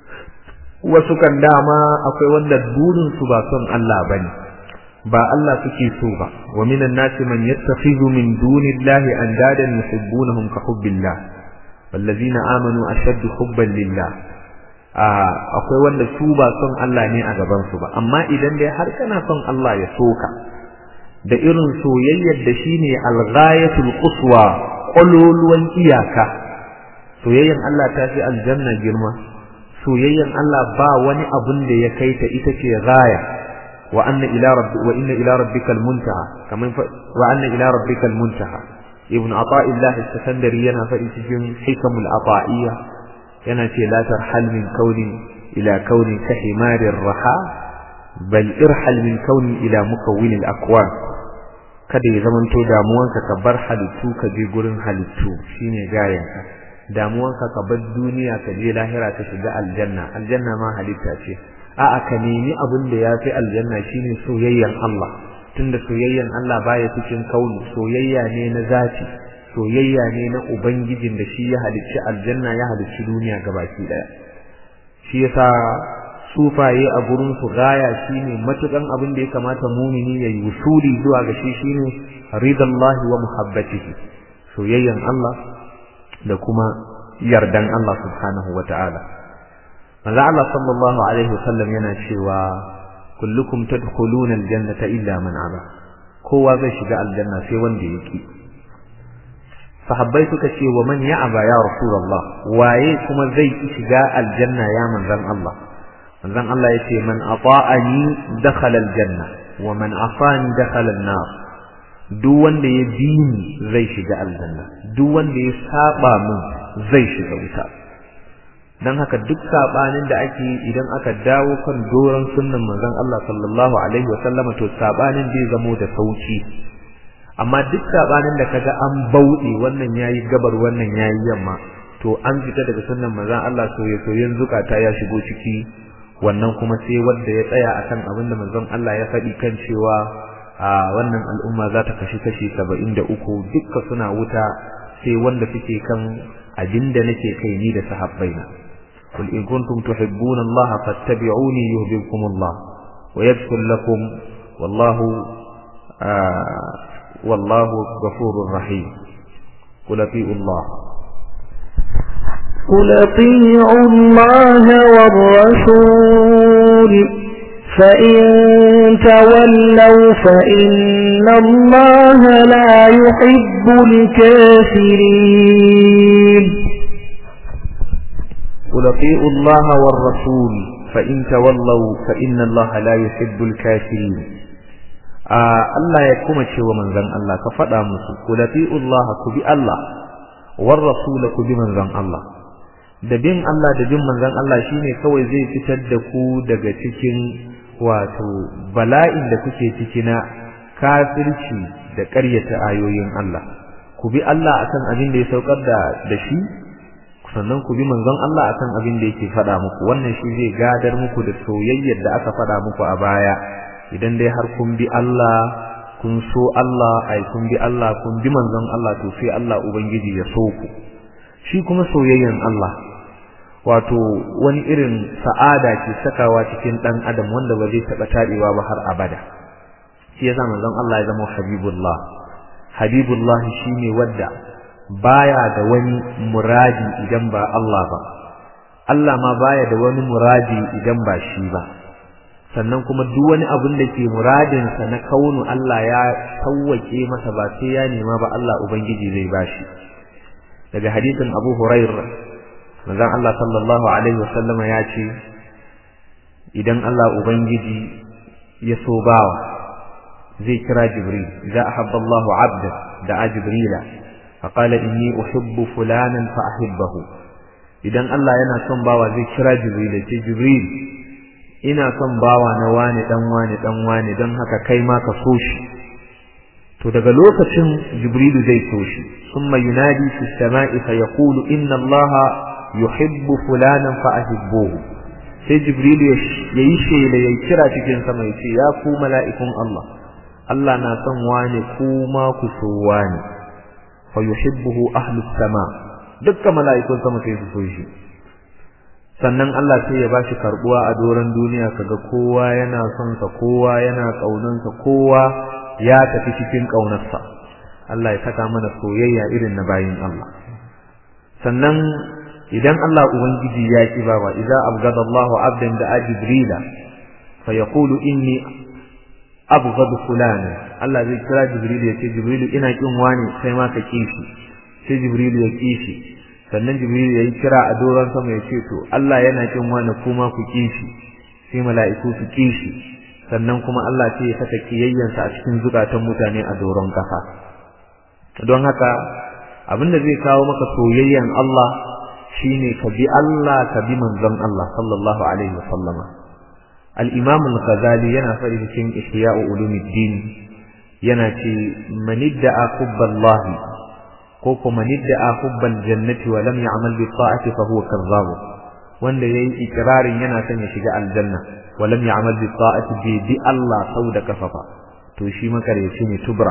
A: wasu kan dama akwai wanda burin su ba son Allah bane ba Allah suke so ba wa minan nasi man yattakhidhu min dunillahi andadan yuhibbunahum ka hubbillah wallazina amanu ashaddu hubban lillah akwai wanda su ba son Allah ne a gaban su ba amma idan dai har kana son Allah ya soka da irin soyayyar da shine al-ghayatul quswa qululwan iyaka soyayyan Allah ta fi aljanna girma soyayyan Allah ba wani abun da ya kai ta ita ce ghaya wa anna ila rabbi wa inna ila rabbikal muntaha kaman wa anna ila rabbikal muntaha ibn ata'illah as-sakandari yana faɗi cikin hikamul ata'iyya yana ce la tarhal min kauni ila kauni ka himarir raha bal irhal min kauni ila mukawwin al-akwan kada ya zamanto damuwanka ka bar halittu ka je gurin halittu shine gayanka damuwanka ka bar duniya ka je lahira ka shiga aljanna aljanna ma halitta ce a'a ka nemi abin da ya fi aljanna shine soyayyan Allah tunda soyayyan Allah baya cikin kauni soyayya ne na zati soyayya ne na ubangijin da shi ya halicci aljanna ya halicci duniya gabaki daya shi yasa sufaye a gurin su gaya shine matukan abin da ya kamata mumini ya yi wusuli zuwa ga shi shine ridallahi wa muhabbatihi soyayyan Allah da kuma yardan Allah subhanahu wa ta'ala manzo Allah sallallahu alaihi wasallam yana cewa kullukum tadkhuluna aljannata illa man aba kowa zai shiga aljanna sai wanda yake sahabbai suka ce wa man ya'aba ya rasulullah waye kuma zai shiga aljanna ya manzon Allah manzon Allah yace man ata'ani dakhala aljanna wa man asani dakhala an-nar duk wanda ya bi ni zai shiga aljanna duk wanda ya saba min zai shiga wuta dan haka duk sabanin da ake idan aka dawo kan doron sunnan manzon Allah sallallahu alaihi wa sallama to sabanin zai zamo da sauki amma duk sabanin da kaga an bauɗe wannan yayi gabar wannan yayi yamma to an fita daga sunnan manzon Allah soyayya soyayyen zukata ya shigo ciki wannan kuma sai wanda ya tsaya akan abin da manzon Allah ya faɗi kan cewa a wannan al'umma za ta kashi kashi 73 dukka suna wuta sai wanda suke kan abinda nake kai ni da sahabbaina قل إن كنتم تحبون الله فاتبعوني يهببكم الله ويغفر لكم والله آه والله غفور رحيم قل اطيعوا الله
B: قل اطيعوا الله والرسول فإن تولوا فإن الله لا يحب الكافرين
A: قل اطيعوا الله والرسول فإن تولوا فإن الله لا يحب الكافرين Allah ya kuma ce wa manzon Allah ka faɗa musu ku Allah ku bi Allah war rasul ku bi manzon Allah da bin Allah da bin manzon Allah shine kawai zai fitar da ku daga cikin wato bala'in da kuke ciki na kafirci da ƙaryata ayoyin Allah ku bi Allah akan abin da ya saukar da da shi sannan ku bi manzon Allah akan abin da yake faɗa muku wannan shi zai gadar muku da soyayyar da aka faɗa muku a baya idan dai har kun bi Allah kun so Allah ai kun bi Allah kun bi manzon Allah to sai Allah ubangiji ya so ku shi kuma soyayyan Allah wato wani irin sa'ada ke sakawa cikin dan adam wanda ba zai taba tabewa ba har abada shi yasa manzon Allah ya zama habibullah habibullah shine wadda baya da wani muradi idan ba Allah ba Allah ma baya da wani muradi idan ba shi ba sannan kuma duk wani abin da ke muradinsa na kaunu Allah ya sauwake masa ba sai ya nema ba Allah Ubangiji zai bashi daga hadisin Abu Hurairah manzon Allah sallallahu alaihi wasallama ya ce idan Allah Ubangiji ya so bawa zai kira Jibril idza ahabba Allahu 'abda da'a Jibrila faqala inni uhibbu fulanan fa ahibbahu idan Allah yana son bawa zai kira Jibril ya ce Jibril ina son bawa na wani dan wani dan wani don haka kai ma ka so shi to daga lokacin jibrilu zai so shi summa yunadi fi samai fa yaqulu inna allaha yuhibbu fulanan fa ahibbuhu sai jibrilu yayi shela yayi kira cikin sama yace ya ku mala'ikun Allah Allah na son wani kuma ku so wani fa yuhibbuhu ahlus sama dukkan mala'ikun sama sai su so shi sannan Allah sai ya bashi karbuwa a doran duniya kaga kowa yana son sa kowa yana kaunansa kowa ya tafi cikin kaunarsa Allah ya saka mana soyayya irin na bayin Allah sannan idan Allah ubangiji ya ki bawa idza abgada Allahu abdan da jibrila fa yaqulu inni abghad fulana Allah zai kira jibril ya ce jibril ina kin wani sai ma ka kishi sai jibril ya kishi sannan jibril ya yi kira a doron sama ya ce to Allah yana kin wani kuma ku kishi sai mala'iku su kishi sannan kuma Allah sai ya saka kiyayyansa a cikin zukatan mutane a doron kasa don haka abinda zai kawo maka soyayyan Allah shine ka bi Allah ka bi manzon Allah sallallahu alaihi wasallama al-imam al-ghazali yana fari cikin ihya'u ulumuddin yana ce man idda'a hubballahi ko kuma man idda'a hubbal jannati wa lam ya'mal bi ta'ati fa huwa kazzab wanda yayi ikrarin yana son ya shiga aljanna wa lam ya'mal bi ta'ati bi bi Allah sau da kafafa to shi makaryaci ne tubra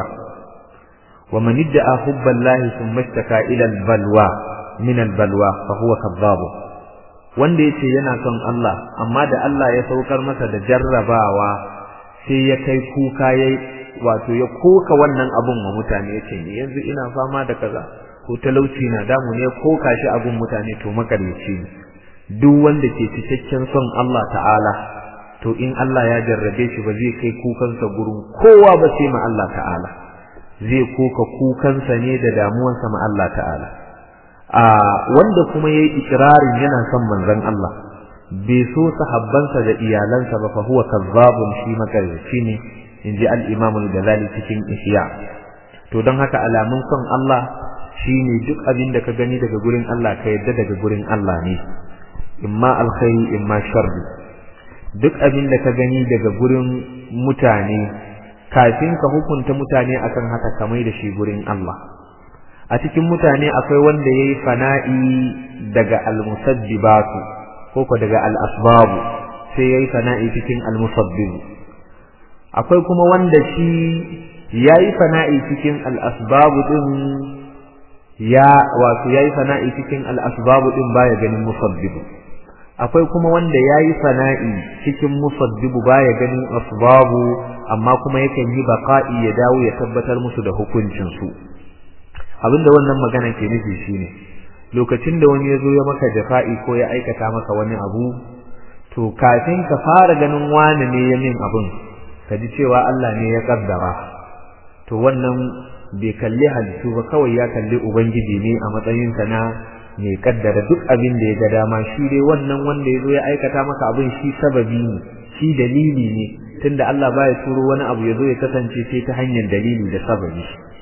A: wa man idda'a hubballahi thumma ishtaka ila al-balwa min al-balwa fa huwa kazzab wanda yace yana son Allah amma da Allah ya saukar masa da jarrabawa sai ya kai kuka yayi wato ya koka wannan abun wa mutane yace ni yanzu ina fama da kaza ko talauci na damu ne koka shi abun mutane to makaryaci ne duk wanda ke cikakken son Allah ta'ala to in Allah ya jarrabe shi ba zai kai kukansa gurin kowa ba sai ma Allah ta'ala zai koka kukansa ne da damuwansa ma Allah ta'ala a wanda kuma yayi ikrarin yana son manzon Allah bai so sahabbansa da iyalansa ba fa huwa kazzabun shi makaryaci ne inji al-Imam al-Ghazali cikin Ihya to don haka alamun son Allah shine duk abin da ka gani daga gurin Allah ka yadda daga gurin Allah ne imma alkhairi imma sharri duk abin da ka gani daga gurin mutane kafin ka hukunta mutane akan haka ka mai da shi gurin Allah a cikin mutane akwai wanda yayi fana'i daga al-musabbibatu ko ko daga al-asbabu sai yayi fana'i cikin al-musabbib akwai kuma wanda shi yayi fana'i cikin al-asbabu din ya wato yayi fana'i cikin al-asbabu din baya ganin musabbibu akwai kuma wanda yayi fana'i cikin musabbibu baya ganin asbabu amma kuma yakan yi baqa'i ya dawo ya tabbatar musu da hukuncin su abinda wannan magana ke nufi shine lokacin da wani ya zo ya maka jafa'i ko ya aikata maka wani abu to kafin ka fara ganin wani ne ya min abun ka ji cewa Allah ne ya kaddara to wannan bai kalli halittu ba kawai ya kalli ubangiji ne a matsayinsa na mai kaddara duk abin da ya ga dama shi dai wannan wanda ya zo ya aikata maka abin shi sababi ne shi dalili ne tunda Allah baya turo wani abu ya zo ya kasance sai ta hanyar dalili da sababi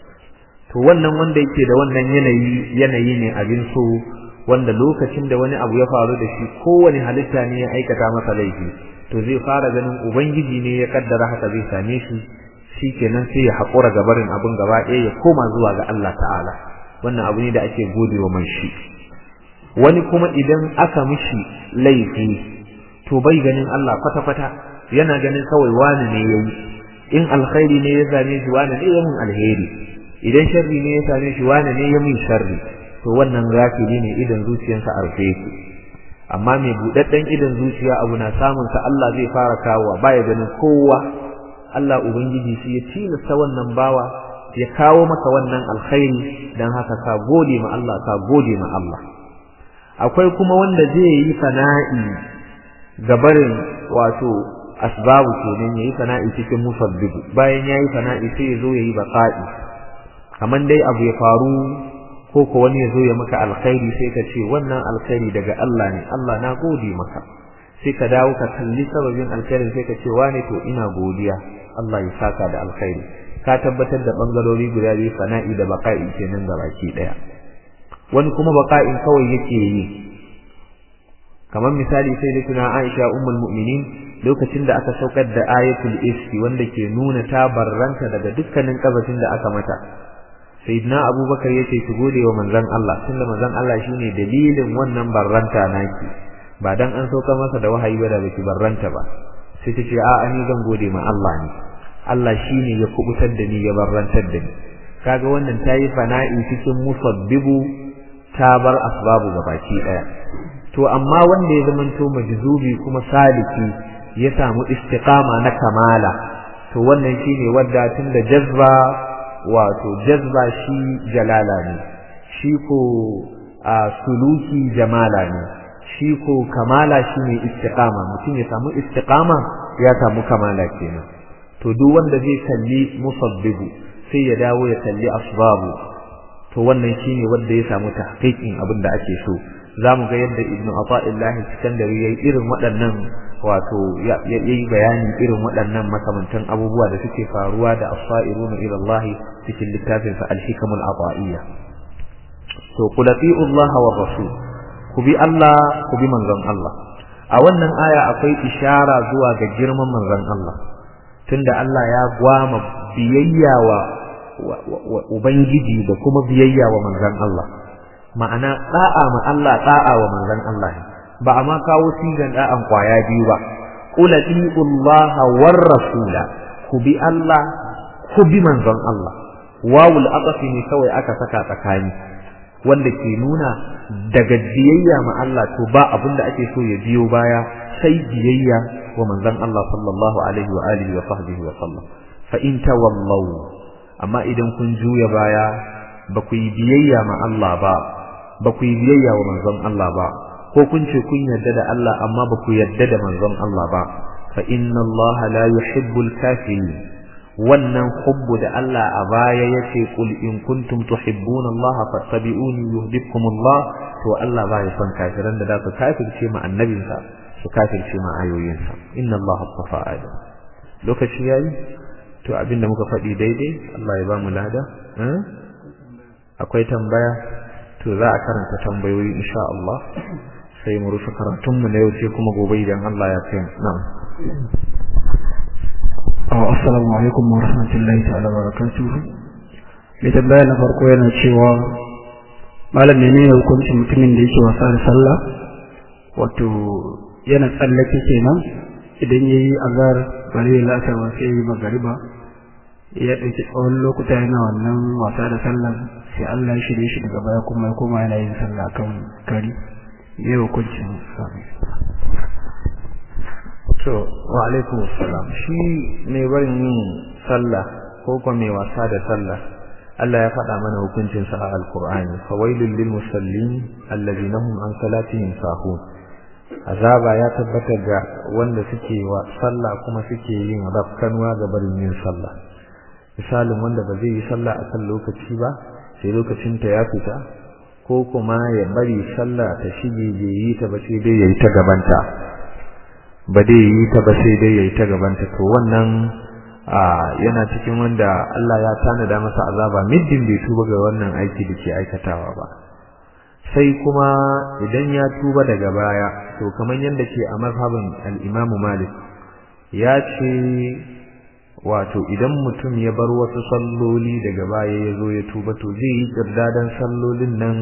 A: to wannan wanda yake da wannan yanayi yanayi ne abin so wanda lokacin da wani abu ya faru da shi kowane halitta ne ya aikata masa laifi to zai fara ganin ubangiji ne ya kaddara haka zai same shi shikenan sai ya haƙura ga barin abin gaba ɗaya ya koma zuwa ga Allah ta'ala wannan abu ne da ake gode wa mai shi wani kuma idan aka mishi laifi to bai ganin Allah kwata-kwata yana ganin kawai wani ne yayi in alkhairi ne ya same shi wani ne ya mun alheri idan sharri ne ya same shi wani ne ya mun sharri to wannan gafili ne idan zuciyarsa a rufe yake amma mai budadden idan zuciya abu na samun sa Allah zai fara kawo baya ganin kowa Allah ubangiji shi ya tilasta wannan bawa ya kawo maka wannan alkhairi dan haka ka gode ma Allah ka gode ma Allah akwai kuma wanda zai yi fana'i gabarin wato asbabu kenan yayi fana'i cikin musabbibu bayan yayi fana'i sai ya zo yayi baqa'i kaman dai abu ya faru ko ko wani ya zo ya maka alkhairi sai ka ce wannan alkhairi daga Allah ne Allah na gode maka sai ka dawo ka kalli sababin alkhairin sai ka ce wane to ina godiya Allah ya saka da alkhairi ka tabbatar da bangarori guda biyu fana'i da baqa'i kenan gabaki daya wani kuma baqa'in kawai yake yi kamar misali sai da tuna Aisha ummul mu'minin lokacin da aka saukar da ayatul iski wanda ke nuna ta barranta daga dukkanin kabacin da aka mata sayyidina abubakar yace ki gode wa manzon Allah tunda manzon Allah shine dalilin wannan barranta naki ba dan an saukar masa da wahayi ba da baki barranta ba sai ta ce a'a ni zan gode ma Allah ne Allah shine ya kubutar da ni ya barrantar da ni kaga wannan tayi fana'i cikin musabbibu ta bar asbabu gabaki daya to amma wanda ya zamanto majzubi kuma saliki ya samu istiqama na kamala to wannan shine wanda tunda jazba wato jazba shi jalala ne shi ko a suluki jamala ne shi ko kamala shine istiqama mutum ya samu istiqama ya samu kamala kenan to duk wanda zai kalli musabbibu sai ya dawo ya kalli asbabu to wannan shine wanda ya samu tahqiqin abin da ake so zamu ga yadda ibnu ata'illahi sikandari yayi irin waɗannan wato yayi bayani irin waɗannan makamantan abubuwa da suke faruwa da as-sa'iruna ila Allah cikin littafin sa al-hikamul ata'iyya to qul Allah wa rasul ku bi Allah ku bi manzon Allah a wannan aya akwai ishara zuwa ga girman manzon Allah tunda Allah ya gwama biyayya wa ubangiji da kuma biyayya wa manzon Allah ma'ana da'a ma Allah da'a wa manzon Allah ba a ma kawo sigan da'an kwaya biyu ba qul Allah war rasula ku bi Allah ku bi manzon Allah wawul aqfi ne kawai aka saka tsakani wanda ke nuna daga biyayya ma Allah to ba abin da ake so ya biyo baya sai biyayya wa manzon Allah sallallahu alaihi wa alihi wa sahbihi wa sallam fa in tawallaw amma idan kun juya baya ba ku yi biyayya ma Allah ba ba ku yi biyayya wa manzon Allah ba ko kun ce kun yarda da Allah amma ba ku yarda da manzon Allah ba fa inna Allah la yuhibbul kafirin wannan hubbu da Allah a baya yace kul in kuntum tuhibbuna Allah fattabi'uni yuhibbukum Allah to Allah baya son kafiran da za su kafirce ma annabinsa su kafirce ma ayoyinsa inna Allah astafa adam lokaci yayi to abinda muka faɗi daidai Allah ya ba mu lada akwai tambaya to za a karanta tambayoyi insha Allah sai mu rufe karatunmu na yau sai kuma gobe idan Allah ya kai na'am
C: assalamu alaikum wa rahmatullahi ta'ala wa barakatuhu mai tambaya na farko yana cewa malam menene hukuncin mutumin da yake wasa da sallah wato yana tsallake kenan idan yayi azar bare la'asar wa sai magariba ya ɗauki tsawon lokuta yana wannan wasa da sallah sai Allah ya shirye shi daga baya kuma ya koma yana yin sallah kan kari me hukuncin sa
A: to wa alaikum assalam shi mai barin yin sallah ko kuma mai wasa da sallah Allah ya faɗa mana hukuncin sa a alqur'ani fawailul lil musallin alladhina hum an salatihim sahun azaba ya tabbata ga wanda suke wa sallah kuma suke yin rafkanwa ga barin yin sallah misalin wanda ba zai yi sallah a kan lokaci ba sai lokacin ta ya fita ko kuma ya bari sallah ta shige bai yi ta ba sai dai yayi ta gabanta ba dai yi ta ba sai dai yayi ta gabanta to wannan yana cikin wanda Allah ya tanada masa azaba middin bai tuba ga wannan aiki da ke aikatawa ba sai kuma idan ya tuba daga baya to kamar yadda ke a mazhabin al-Imam Malik ya ce wato idan mutum ya bar wasu salloli daga baya ya zo ya tuba to zai yi kirdadan sallolin nan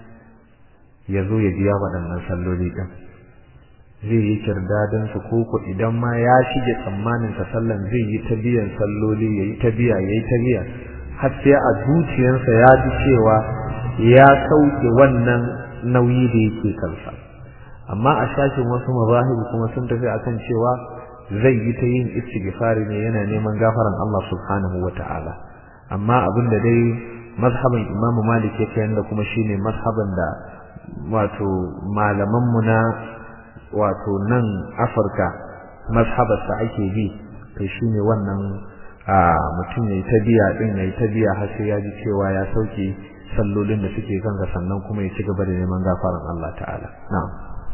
A: ya zo ya biya waɗannan salloli ɗin zai yi kirdadan su koko idan ma ya shige tsammanin sa sallan zai yi ta biyan salloli yayi ta biya yayi ta biya har sai a zuciyarsa ya ji cewa ya sauke wannan nauyi da yake kansa amma a shashin wasu mazahib kuma sun tafi akan cewa zai yi ta yin istighfari ne yana neman gafaran Allah subhanahu wata'ala amma abin da dai mazhaban Imam Malik yake yanda kuma shine mazhaban da wato malaman mu na wato nan Afirka mazhabar sa ake bi to shine wannan a mutum yayi ta biya din yayi ta biya har sai ya ji cewa ya sauke sallolin da suke kansa sannan kuma ya ci gaba da neman gafaran Allah ta'ala na'am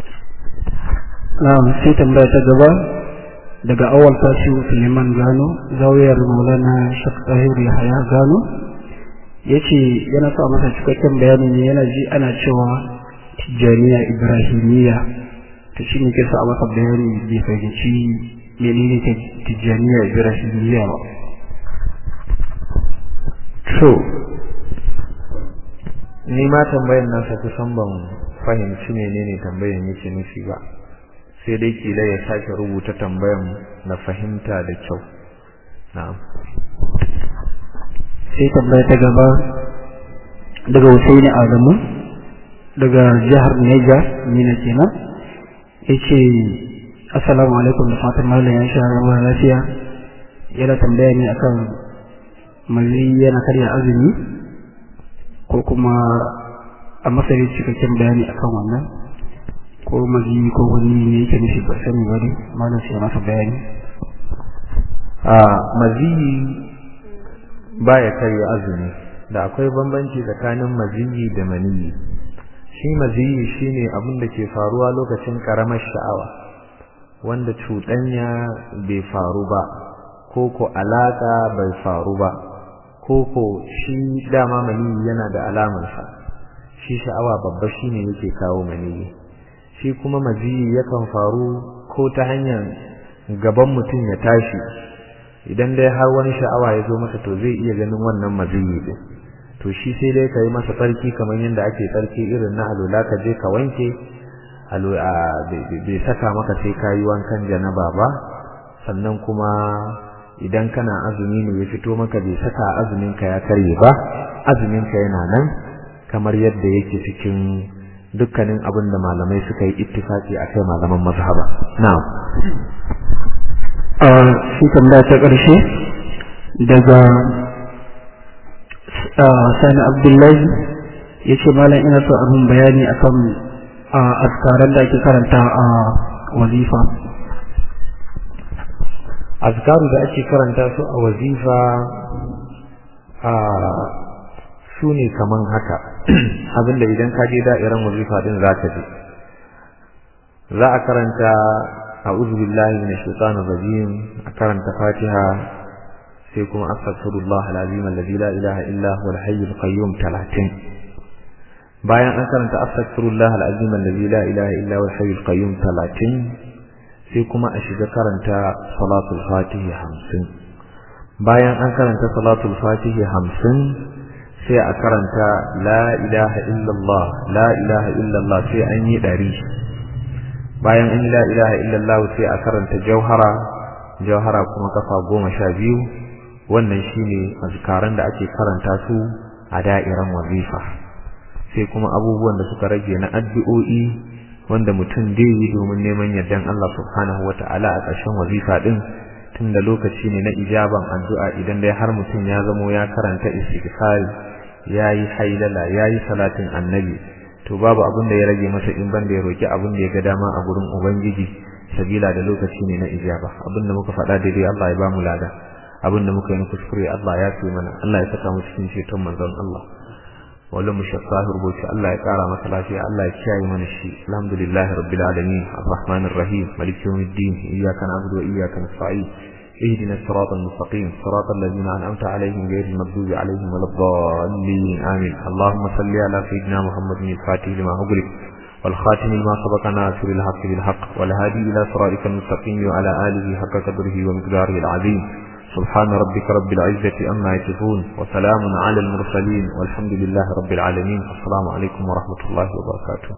C: na'am sai tambaya ta gaba daga awal tasiru Suleiman Gano zawiyar Maulana Sheikh Tahir Yahaya Gano yace yana so a masa cikakken bayani ne yana ji ana cewa Tijjaniya Ibrahimiyya to shine ke so a masa bayani bai fahimci menene Tijjaniya Ibrahimiyya ba
A: to ni ma tambayar nasa kusan ban fahimci menene tambayar yake nufi ba sai dai kila ya sake rubuta tambayan na fahimta da kyau na'am
C: sai tambaya ta gaba daga Husaini Adamu daga jihar Niger Mina kenan yace assalamu alaikum da fatan mallam ya sha ruwa lafiya yana tambaya ne akan mazi yana karya azumi ko kuma a masari cikakken bayani akan wannan ko mazi ko wani ne yake nufi ba sani ba ne malam sai masa bayani
A: a maziyi baya karya azumi da akwai bambanci tsakanin maziyi da maniyi shi maziyi shine abin da ke faruwa lokacin karamar sha'awa wanda cuɗanya bai faru ba ko ko alaka bai faru ba ko ko shi dama maniyi yana da alamarsa shi sha'awa babba shine yake kawo maniyi shi kuma maziyi yakan faru ko ta hanyar gaban mutum ya tashi idan dai har wani sha'awa ya zo masa to zai iya ganin wannan maziyi din to shi sai dai ka yi masa tsarki kamar yadda ake tsarki irin na alula ka je ka wanke bai saka maka sai ka yi wankan janaba ba sannan kuma idan kana azumi ne ya fito maka bai saka azumin ka ya karye ba azumin ka yana nan kamar yadda yake cikin dukkanin abin da malamai suka yi ittifaki akai malaman mazhaba na'am
C: a shi tambaya ta ƙarshe daga sani abdullahi ya ce malam ina so abin bayani akan askaran da ake karanta a wazifa
A: azkaru da ake karanta su a wazifa a su ne kaman haka abinda idan ka je da'iran wazifa din za ka je za a karanta a'udhu billahi minash shaitanir rajim a karanta fatiha sai kuma astaghfirullah alazim alladhi la ilaha illa huwa al-hayyul qayyum 30 bayan an karanta astaghfirullah alazim alladhi la ilaha illa huwa al-hayyul qayyum 30 sai kuma a shiga karanta salatul fatihi 50 bayan an karanta salatul fatihi 50 sai a karanta la ilaha illallah la ilaha illallah sai an yi 100 bayan an la ilaha illallah sai a karanta jauhara jauhara kuma kafa goma sha biyu wannan shine azkaran da ake karanta su a da'iran wazifa sai kuma abubuwan da suka rage na addu'o'i wanda mutum dai yi domin neman yardan Allah subhanahu wata'ala a ƙarshen wazifa din tunda lokaci ne na ijaban addu'a idan dai har mutum ya zamo ya karanta istighfar yayi hailala yayi salatin annabi to babu abin da ya rage masa in banda ya roki abin da ya ga dama a gurin ubangiji sabila da lokaci ne na ijaba abin da muka faɗa daidai Allah ya bamu lada abin da muka yi kuskure Allah ya fi mana Allah ya saka mu cikin ceton manzon Allah wala mu shaffa rubuci Allah ya kara masa lafiya Allah ya kiyaye mana shi alhamdulillahi rabbil alamin arrahmanir rahim maliki yawmiddin iyyaka na'budu wa iyyaka nasta'in اهدنا الصراط المستقيم صراط الذين أنعمت عليهم غير المغضوب عليهم ولا الضالين آمين اللهم صل على سيدنا محمد الفاتح لما أغلق والخاتم لما سبق ناصر الحق بالحق والهادي إلى صراطك المستقيم وعلى آله حق قدره ومقداره العظيم سبحان ربك رب العزة أما يصفون وسلام على المرسلين والحمد لله رب العالمين السلام عليكم ورحمة الله وبركاته